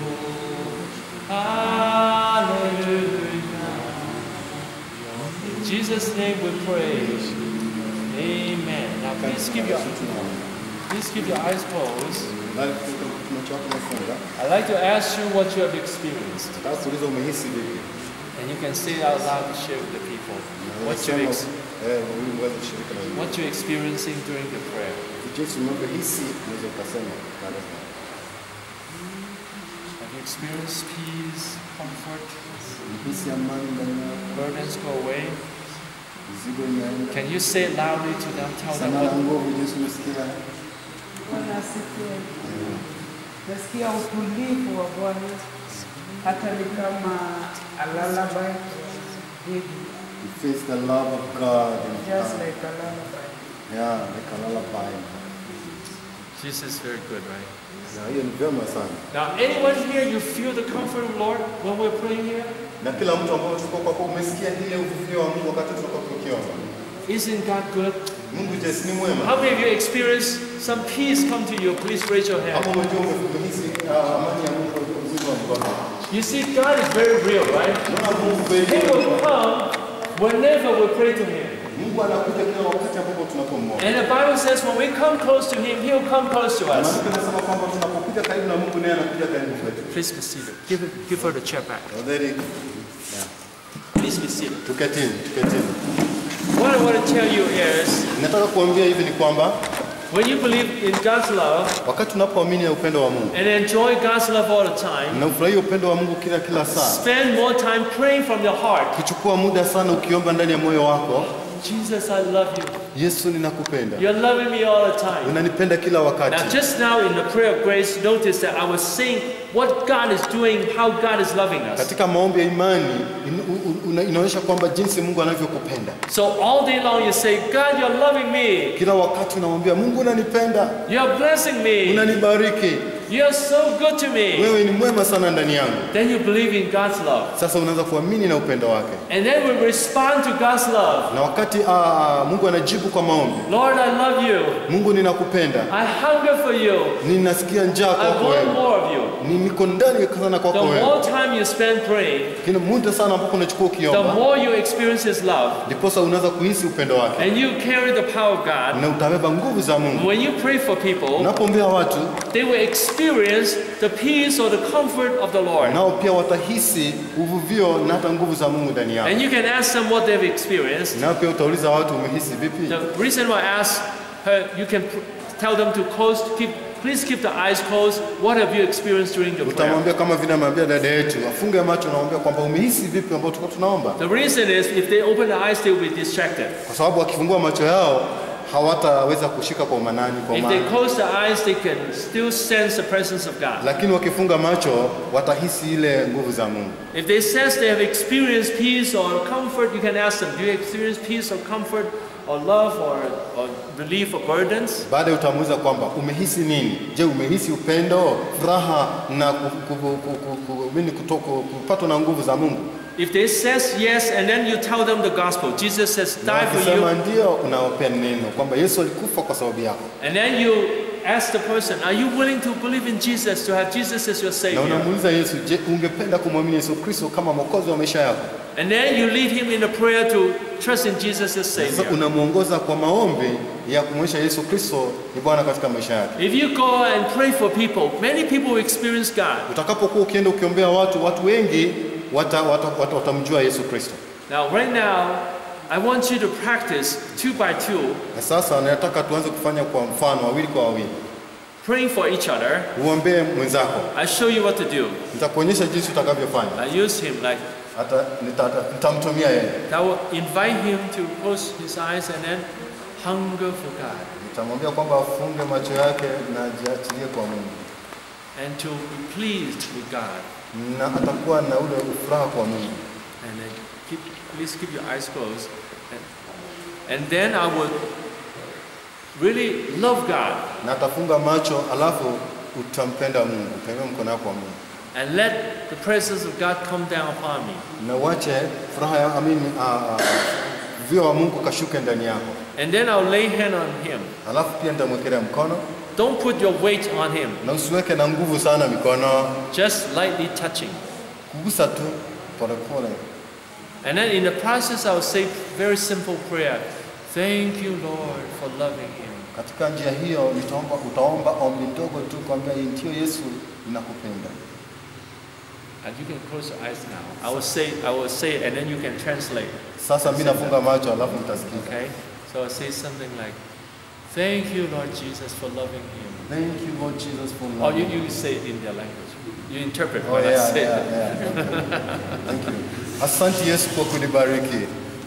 Hallelujah. In Jesus' name we pray. Amen. Now please keep your please keep your eyes closed. Bali kutoka macho yako yamefunga. I'd like to ask you what you have experienced. Nataka kuuliza umehisi vipi? And you can say it out loud to share with the people what you Unasema, ex- eh, ili uweze kushiriki na wengine. what you're experiencing during the prayer. Jinsi unavyohisi unaweza ukasema baada ya Have you experienced peace, comfort, Hisi amani ndani yako, burdens go away? mizigo imeenda. Can you say it loudly to them? Tell them Sana la what, nguvu jinsi umesikia. Bwana asifiwe. Nasikia utulivu wa Bwana, hata ni kama a lullaby baby, You face the love of God in just God. like a lullaby. Yeah, like a lullaby. Jesus is very good, right? Na hiyo ni vyema sana. Now, anyone here, you feel the comfort of the Lord when we're praying here? Na kila mtu ambao tuko kwa kwa umesikia ile uvuvio wa Mungu wakati tunakuwa tukiomba. Isn't God good? Mungu je, si ni mwema? How many of you experienced some peace come to you? Please raise your hand. Hapo umejua umehisi uh, amani ya Mungu uzima wa mkono. You see, God is very real, right? Unaona Mungu kweli. He will come whenever we pray to Him. Mungu anakuja kila wakati ambapo tunapomwomba. And the Bible says when we come close to Him, He'll come close to us. Maandiko yanasema kwamba tunapokuja karibu na Mungu naye anakuja karibu kwetu. Please be seated. Give, it, give her the chair back. Tafadhali Please be seated. tuketini, tuketini. What I want to tell you is Nataka kuambia hivi ni kwamba when you believe in God's love wakati tunapoamini ya upendo wa Mungu and enjoy God's love all the time, na ufurahia upendo wa Mungu kila kila saa, spend more time praying from your heart. ukichukua muda sana ukiomba ndani ya moyo wako, Jesus, I love you. Yesu ninakupenda, You're loving me all the time. unanipenda kila Now, wakati. just now in the prayer of grace, notice that I was saying what God is doing, how God is loving us. Katika maombi ya imani in, u- u- una- inaonyesha kwamba jinsi Mungu anavyokupenda. So all day long you say, God, you're loving me. Kila wakati unamwambia Mungu, unanipenda, You're blessing me. unanibariki, You're so good to me. wewe ni mwema sana ndani yangu. Then you believe in God's love. Sasa unaanza kuamini na upendo wake, And then we respond to God's love. na wakati aa, Mungu anajibu kwa maombi, Lord, I love you. Mungu ninakupenda, I hunger for you. ninasikia njaa I kwako want wewe, more of you. Ni- niko ndani sana The kwako wewe. more time you spend praying, Kila muda sana ambapo unachukua the ukiomba, more you experience His love. ndiposa unaanza kuhisi upendo wake And you carry the power of God. na utabeba nguvu za Mungu. When you pray for people, Unapoombea watu, they will experience the peace or the comfort of the Lord. nao pia watahisi uvuvio na hata nguvu za Mungu ndani yao. And you can ask them what they've experienced. Nao pia utauliza watu, umehisi vipi? The reason why I ask her, you can pr- tell them to close, keep, please keep the eyes closed. What have you experienced during the prayer? Utamwambia kama vile amwambia dada yetu, afunge macho, namwambia kwamba umehisi vipi ambao tulikuwa tunaomba, The reason is if they open their eyes, they will be distracted. kwa sababu wakifungua macho yao hawataweza kushika kwa umanani kwa If they maana, close their eyes, they can still sense the presence of God. lakini wakifunga macho watahisi ile nguvu za Mungu. If they sense they have experienced peace or comfort, you can ask them, do you experience peace or comfort or love or, or relief or burdens? Baada utamuuliza kwamba umehisi nini? Je, umehisi upendo, furaha na ku- ku- ku- ku- ku- ku- nini kutoka kupatwa na nguvu za Mungu? If they says yes, and then you tell them the gospel, Jesus says, Na die for wakisema you. ndio, unawapea neno kwamba Yesu alikufa kwa sababu yako, And then you ask the person, are you willing to believe in Jesus, to have Jesus as your na Savior? unamuuliza Yesu, je, ungependa kumwamini Yesu Kristo kama mwokozi wa maisha yako? And then you lead him in a prayer to trust in Jesus as Sasa Savior. unamwongoza kwa maombi ya kumwonyesha Yesu Kristo ni Bwana katika maisha yake. If you go and pray for people, many people will experience God. Utakapokuwa ukienda ukiombea watu, watu wengi watamjua wata, wata, watamjua Yesu Kristo. Now, right now, I want you to practice two by two. Na sasa nataka tuanze kufanya kwa mfano, wawili kwa wawili. praying for each other, uombee mwenzako. I show you what to do. Nitakuonyesha jinsi utakavyofanya. I use him like Hata nita- nitamtumia yeye, that will invite him to close his eyes and then hunger for God nitamwambia kwamba afunge macho yake na ajiachilie kwa Mungu, and to be pleased with God. na atakuwa na ule furaha kwa Mungu. And then keep, please keep your eyes closed. And, and then I would really love God na atafunga macho, alafu utampenda Mungu, utainua mkono wako kwa Mungu and let the presence of God come down upon me. na uache furaha ya amini, vio wa Mungu kashuke ndani yako, And then I'll lay hand on him. alafu pia nitamwekelea mkono Don't put your weight on him, na usiweke na nguvu sana mikono, just lightly touching. kugusa tu polepole. And then in the process, I'll say very simple prayer. Thank you, Lord, for loving him. Katika njia hiyo nitaomba, utaomba ombi ndogo tu kwambia ndio Yesu ninakupenda. And you can close your eyes now. I will say, I will say, it, and then you can translate. Sasa mimi nafunga macho alafu mtasikia. Okay? So I'll say something like, "Thank you, Lord Jesus, for loving him." Thank you Lord Jesus for Or you, loving you say it in their language. You interpret Oh, what I yeah, say. yeah, yeah. Thank you. Asante Yesu kwa kunibariki.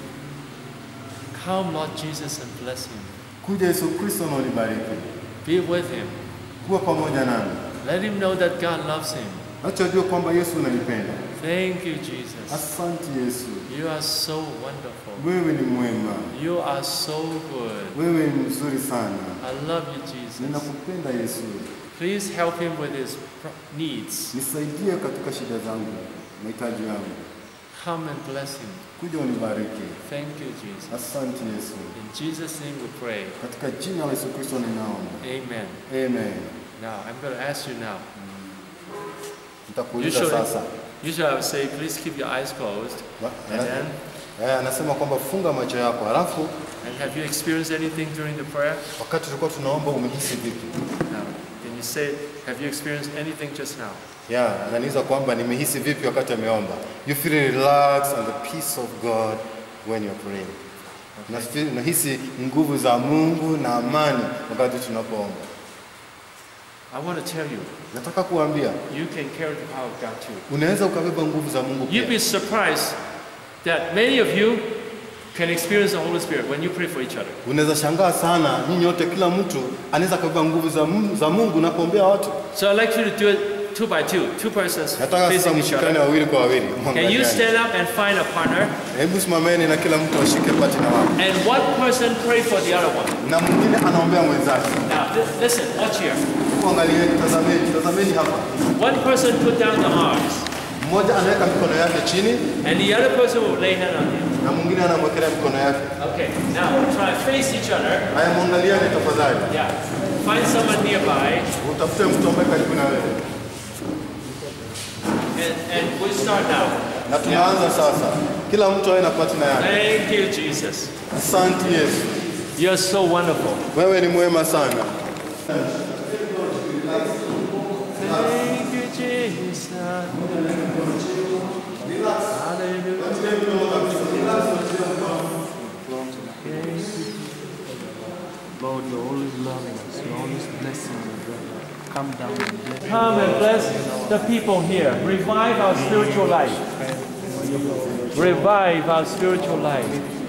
Come, Lord Jesus, and bless him. Kuja Yesu Kristo na unibariki. Be with him. Kuwa pamoja nami. Let him know that God loves him. Acha ajue kwamba Yesu unanipenda. Thank you, Jesus. Asante Yesu. You are so wonderful. Wewe ni mwema. You are so good. Wewe ni mzuri sana. I love you, Jesus. Ninakupenda Yesu. Please help him with his pro- needs. Nisaidie katika shida zangu, mahitaji yangu. Come and bless him. Kuja unibariki. Thank you, Jesus. Asante Yesu. In Jesus' name we pray. Katika jina la Yesu Kristo ninaomba. Amen. Amen. Now, I'm going to ask you now. Nitakuuliza Usually, sasa. usually I would say, please keep your eyes closed. Ba- And then, Eh, anasema kwamba funga macho yako, halafu and have you experienced anything during the prayer? wakati tulikuwa tunaomba umehisi vipi? Now, can you say, have you experienced anything just now? Yeah, ananiuliza kwamba nimehisi vipi wakati ameomba. You feel relaxed and the peace of God when you're praying. Nafeel- Nahisi nguvu za Mungu na amani wakati tunapoomba. I want to tell you, Nataka kuambia you can carry the power of God too. unaweza ukabeba nguvu za Mungu You'd be pia. surprised that many of you can experience the Holy Spirit when you pray for each other. Unaweza shangaa sana, nyinyi wote, kila mtu anaweza kabeba nguvu za Mungu, za Mungu unapoombea watu. So I'd like you to do it two by two, two persons Nataka sasa facing each mshikane other. wawili kwa wawili. Can you Mwangaliane. stand up and find a partner? Hebu simameni na kila mtu ashike partner wake, And one person pray for the other one. na mwingine anaombea mwenzake. Now, li- listen, watch here. Angalieni, tazameni, tazameni hapa. One person put down the arms, Mmoja anaweka mikono yake chini and the other person will lay hand on him. na mwingine anamwekelea mikono yake. Okay, now try to face each other. Haya, mwangaliane tafadhali, Yeah. Find someone nearby, utafute mtu ambaye karibu na wewe, and, and we'll start now. na tunaanza sasa. Kila mtu awe na partner yake. Thank you, Jesus. Asante Yesu, You're so wonderful. wewe ni mwema sana. Thank you, Jesus. Lord, you're always loving us. You're always blessing us. Come down and bless. Come and bless the people here. Revive our spiritual life. Revive our spiritual life.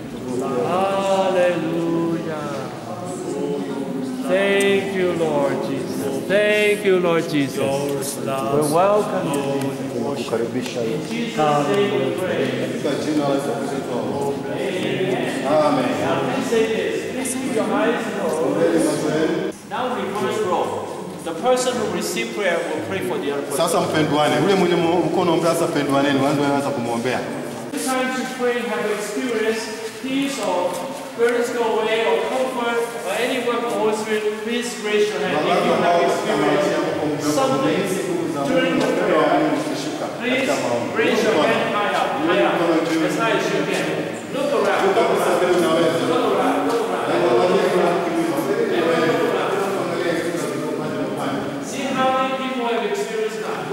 Hallelujah. Thank you, Lord Jesus. Thank you, Lord Jesus. We welcome you. Kukaribisha In Jesus' name we pray. katika jina la Yesu Kristo. Amen. Now, please say this. Please keep your eyes closed. Now, reverse role. The person who received prayer will pray for the other person. Sasa mpendwane, ule mwenye mu- mko unaombea sasa, pendwaneni, wanze waanza kumwombea. Sometimes you pray and have experienced peace or burdens go away or comfort or any work of the Holy Spirit, please raise your hand if you have experienced something during the prayer. Please raise your hand high up, high up, as high as you can. Look around, look around, look around, look around. See how many people have experienced that.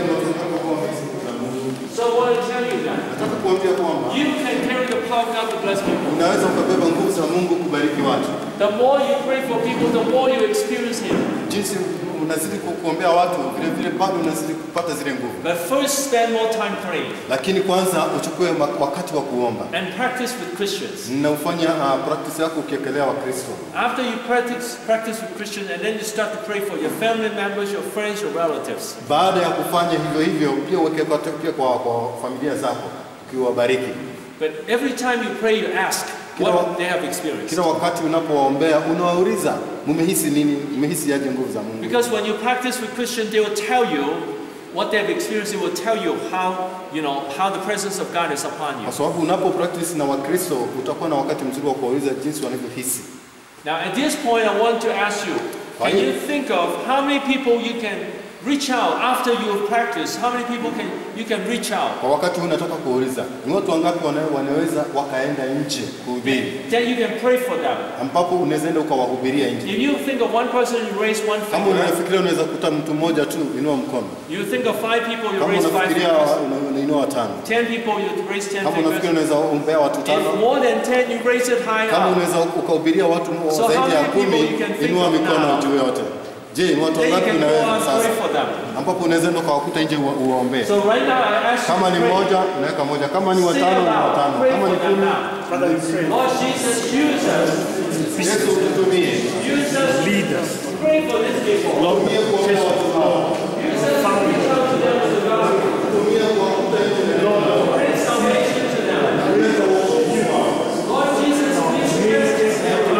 So what I tell you that Nataka kuambia kwamba you can carry the power of God to bless people. unaweza ukabeba nguvu za Mungu kubariki watu. The more you pray for people, the more you experience Him. Jinsi jinsi unazidi ku- kuombea watu, vile vile bado unazidi kupata zile nguvu. But first, spend more time praying Lakini kwanza uchukue ma- wakati wa kuomba and practice with Christians. na ufanya uh, practice yako ukiekelea Wakristo. After you practice, practice with Christians, and then you start to pray for your family members, your friends, your relatives. Baada ya kufanya hivyo hivyo, pia uweke kwa, pia kwa, kwa familia zako ukiwabariki. But every time you pray, you ask Kila wa- what they have experienced. Kila wakati unapowaombea unawauliza mumehisi nini, mumehisi aje nguvu za Mungu. Because when you practice with Christians, they will tell you what they have experienced. They will tell you how, you know, how the presence of God is upon you. Kwa sababu unapo practice na Wakristo utakuwa na wakati mzuri wa kuwauliza jinsi wanavyohisi. Now, at this point, I want to ask you, can you think of how many people you can reach out after you have practiced? How many people can you can reach out? Kwa wakati huu nataka kuuliza ni watu wangapi wana- wanaweza wakaenda nje kuhubiri, Then you can pray for them. ambapo unaweza enda ukawahubiria nje. If you think of one person, you raise one Kama finger. unafikiria unaweza kuta mtu mmoja tu, inua mkono. You think of five people, you Kama raise five unafikiria fingers. una- unainua watano. Ten people, you raise ten Kama unafikiria fingers. unaweza ombea watu If tano. more than ten, you raise it high Kama up. unaweza ukahubiria watu So how zaidi ya many people kumi, you can think inua of mikono now? juu yote. Je, ni watu Then you wangapi can go unaweza out and sasa, pray for them. ambapo unaweza enda ukawakuta nje uwa- uwaombee? So right now, I ask you Kama to ni pray. mmoja unaweka moja, kama ni Say watano ni aloud. watano, Pray kama for ni them kumi, now. Father, we pray. Lord Jesus, use us. Yesu ututumie. Use us. Lead us. Pray for these people. Lord, Tumie kuombea watu hao. Use us to reach out to them with the gospel. Tumie kuwakuta nje. Bring salvation to them. Lord Jesus, please bless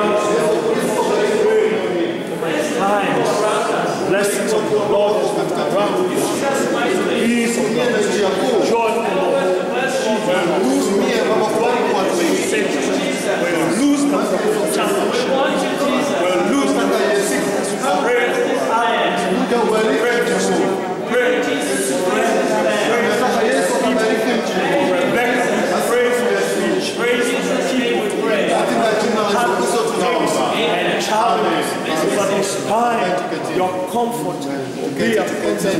times, blessings of the Lord is around us. us mightily. Peace of Tumie na njia kuu. joy of the Lord. Tumie Baba kubariki watu wengi. We'll lose them from challenge. Want you, Jesus. We'll lose them from sickness. Pray for Kuja ubariki mji huu. Pray, Jesus, to bless this land. Nataka Yesu akabariki mji huu. Rebecca. Pray for their speech. Pray, Jesus, name we pray. Katika jina la Yesu Kristo tunaomba. Amen. Challenge. But despite your comfort, be a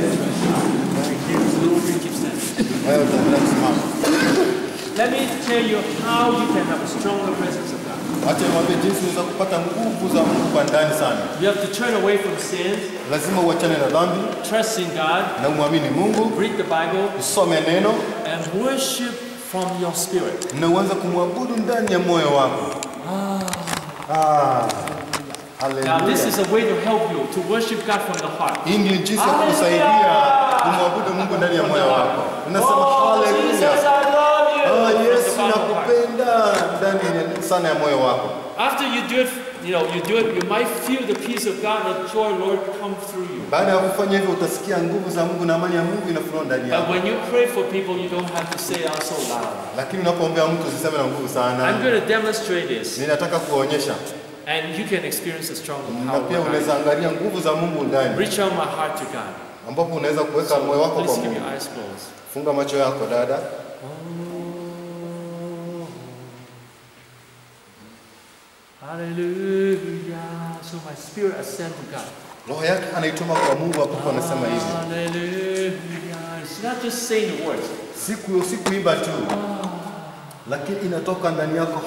Wewe utaendelea kusimama. Let me tell you how you can have a stronger presence of God. Acha niwaambie jinsi unaweza kupata nguvu za Mungu kwa ndani sana. You have to turn away from sin, Lazima uachane na dhambi trust in God, na umwamini Mungu, read the Bible, usome neno and worship from your spirit. na uanze kumwabudu ndani ya moyo wako. Ah. Now, this Haleluya. is a way to help you to worship God from the heart. Hii ndio jinsi ya kukusaidia kumwabudu Mungu ndani ya moyo wako. Unasema Jesus, haleluya. I love you. Ah, From the Yesu bottom of your heart. nakupenda ndani ya- sana ya moyo wako. After you do it, you know, you do it, you might feel the peace of God and the joy, Lord, come through you. Baada ya kufanya hivyo utasikia nguvu za Mungu na amani ya Mungu inafurua ndani But yako. when you pray for people, you don't have to say out so loud. Lakini unapoombea mtu usiseme na nguvu I'm sana. going to demonstrate this, Ninataka kuonyesha and you can experience the stronger na power. pia of God. unaweza angalia nguvu za Mungu ndani, Reach out my heart to God. ambapo unaweza kuweka moyo wako kwa Please keep Mungu. your eyes closed. Funga macho yako dada. Hallelujah. So my spirit ascend to God. Roho yake anaituma kwa Mungu, ambapo anasema hivi, Hallelujah. It's not just saying the words. siku si kuimba tu, lakini inatoka ndani yako.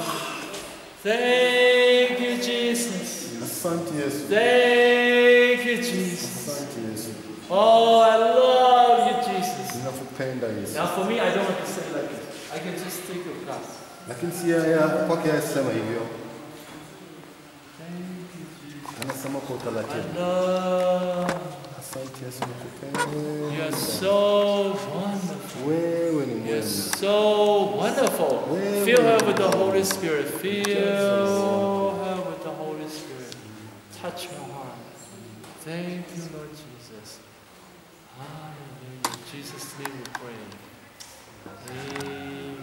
Thank you, Jesus. Asante Yesu, Thank you, Jesus. asante Yesu, Oh, I love you, Jesus. ninakupenda Yesu. Now, for me, I don't have to say like this. I can just think of God. Lakini si ya ya- kwake asema hivyo, anasema kwa I utaratibu. love Asante Yesu, nakupenda. you. are so wonderful. Wewe ni You're mwema. so wonderful. Fill her with the Holy Spirit. Fill her with the Holy Spirit. Touch her heart. Thank you, Lord Jesus. Hallelujah. In Jesus' name we pray. Amen.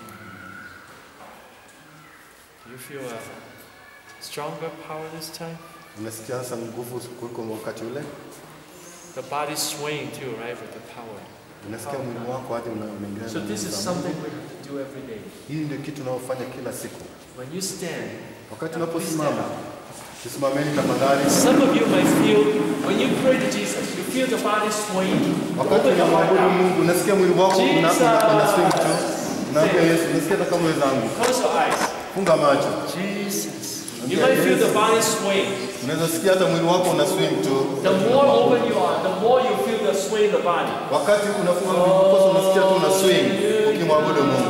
Do you feel a stronger power this time? Unasikia sasa nguvu kuliko wakati ule? The body's swaying too, right, with the power. Unasikia mwili wako hadi una- unaingia So na this nguvu is za something Mungu. we have to do every day. Hii ndio kitu unaofanya kila siku. When you stand, Wakati now please stand unaposimama, up. tusimameni tafadhali. Some of you might feel, when you pray to Jesus, you feel the body swaying. Wakati Open your heart unamwabudu now. Mungu, unasikia mwili wako una- una- Jesus. una swing tu. Unaambia Yesu, nasikia hata kama wenzangu. Close your eyes. Funga macho. Jesus. You might feel the body sway. Unaweza sikia hata mwili wako una swing tu. The more open you are, the more you feel the sway in the body. Wakati unafunga mikosi unasikia tu una swing ukimwabudu Mungu.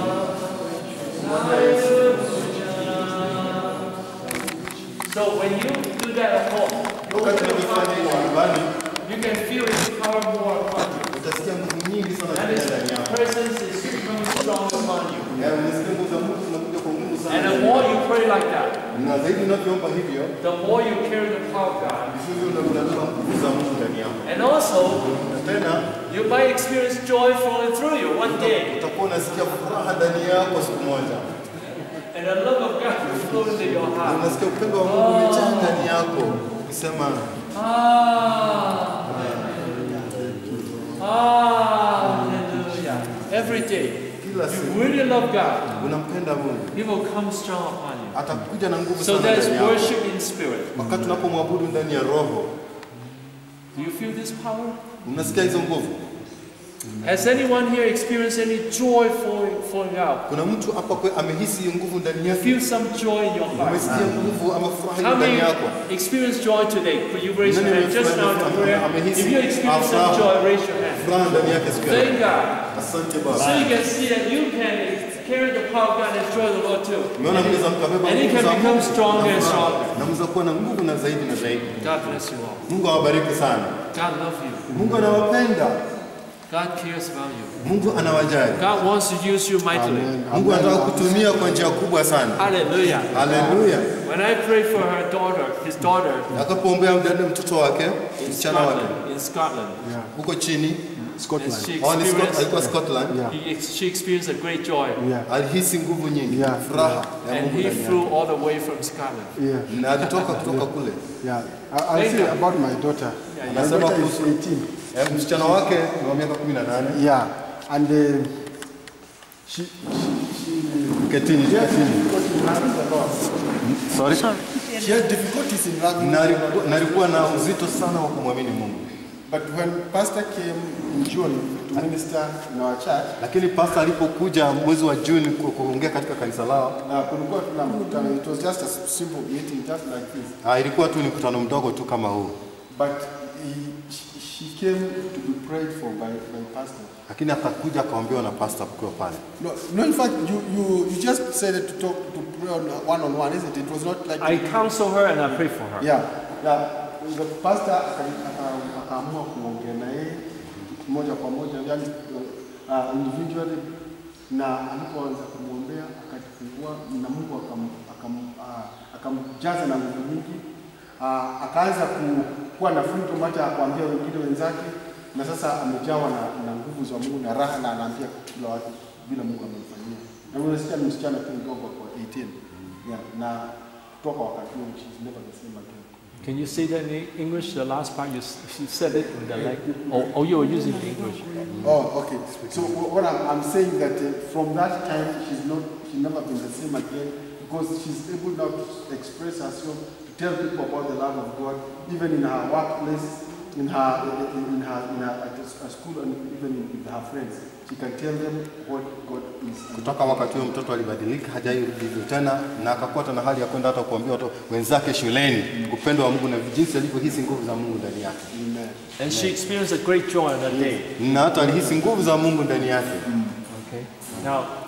So when you do that at home, Wakati unafanya hivyo nyumbani you can feel His power more upon you. utasikia nguvu nyingi sana And His zinakuja ndani yako. presence is becoming strong upon you. Yaani unasikia nguvu za Mungu zinakuja kwa nguvu And the sana. more you pray like that, Na zaidi unavyoomba hivyo, the more you carry the power of God. ndivyo unabeba nguvu za Mungu ndani yako. And also, Na tena you might experience joy flowing through you one day. utakuwa unasikia furaha ndani yako siku moja. And the love of God will flow into your Na heart. unasikia upendo wa Mungu umejaa ndani yako. Ukisema Ah. Ah. Hallelujah. Every day, kila you siku really love God. unampenda Mungu, He will come strong upon you. atakuja na nguvu So sana there's ndani yako. worship in spirit. Wakati unapomwabudu ndani ya roho, Do you feel this power? unasikia hizo nguvu. Has anyone here experienced any joy flowing, flowing out? Kuna mtu hapa kwe amehisi hiyo nguvu ndani You yake. feel some joy in your heart. Umesikia nguvu ama furaha How ndani many yako. experience joy today? Could you raise your Nani hand just now to amefurahi- prayer? amehisi If you experience some furaha. joy, raise your hand. Furaha ndani yake siku ya leo. Thank God. Asante So Baba. you can see that you can carry the power of God and enjoy the Lord too. Umeona mnaweza mkabeba And he nguvu can za become Mungu stronger na and furaha. stronger. Na mnaweza kuwa na nguvu na zaidi na zaidi. God bless you all. Mungu awabariki sana. God loves you. Mungu anawapenda. God cares about you. Mungu anawajali. God wants to use you mightily. Mungu anataka kutumia kwa njia kubwa sana. Hallelujah. Haleluya. When I pray for her daughter, his daughter Akapoombea mdada mtoto wake, in msichana wake Scotland, in Scotland, huko chini, and Scotland. she oh, ni Scot- experienced, alikuwa Scotland. Yeah. he, ex- she experienced a great joy, Yeah. Alihisi nguvu nyingi, Yeah. furaha ya and Mungu he ndani flew all the way from Scotland. Yeah. yake. Na alitoka kutoka kule. Yeah. I, I'll Thank say you. about my daughter. Yeah, my Anasema daughter is kuhusu 18. eh, msichana wake ni wa miaka 18. Yeah. And uh, she, she, Ketini, she has ketini. difficulty in having the Lord. Sorry. She has difficulties in having Na alikuwa- na alikuwa na uzito sana wa kumwamini Mungu. But when Pastor came in June to minister in our church, Lakini pasta alipokuja mwezi wa Juni ku- kuongea katika kanisa lao, uh, kulikuwa tuna mkutano, it was just a simple meeting, just like this. ah, ilikuwa tu ni mkutano mdogo tu kama huu, But he, she, she came to be prayed for by, by Pastor. lakini akakuja akaombewa na pasta kukiwa pale. No, no, in fact, you, you, you just said it to talk to pray on one on one, isn't it? It was not like I counsel her and I pray for her. yeah, yeah. The pastor aka- aka- akaamua kuongea na yeye moja kwa moja, yani uh, individually, na alipoanza kumwombea akajifungua na Mungu akam, akam, uh, akamjaza na nguvu nyingi uh, akaanza ku- kuwa na freedom hata ya kuambia wengine wenzake, na sasa amejawa na, na nguvu za Mungu na raha, na anaambia kila watu vile Mungu amemfanyia. Na unasikia ni msichana tu mdogo kwa 18 yeah, na kutoka wakati huo she's never the same again. Can you say that in English? The last part you, s- you said it in the like. Oh, oh, you were using English. Oh, okay. So wh- what I'm, I'm saying that uh, from that time she's not she's never been the same again because she's able now to express herself to tell people about the love of God even in her workplace, in her in, in her in her at a school and even with her friends. She can tell them what God is. Kutoka wakati huo mtoto alibadilika, hajairudi hivyo tena, na akakuwa na hali ya kwenda hata kuambia watu wenzake shuleni upendo wa Mungu na jinsi alivyohisi nguvu za Mungu ndani yake, Amen. And she experienced a great joy on that day. na hata alihisi nguvu za Mungu ndani yake. Okay. Now,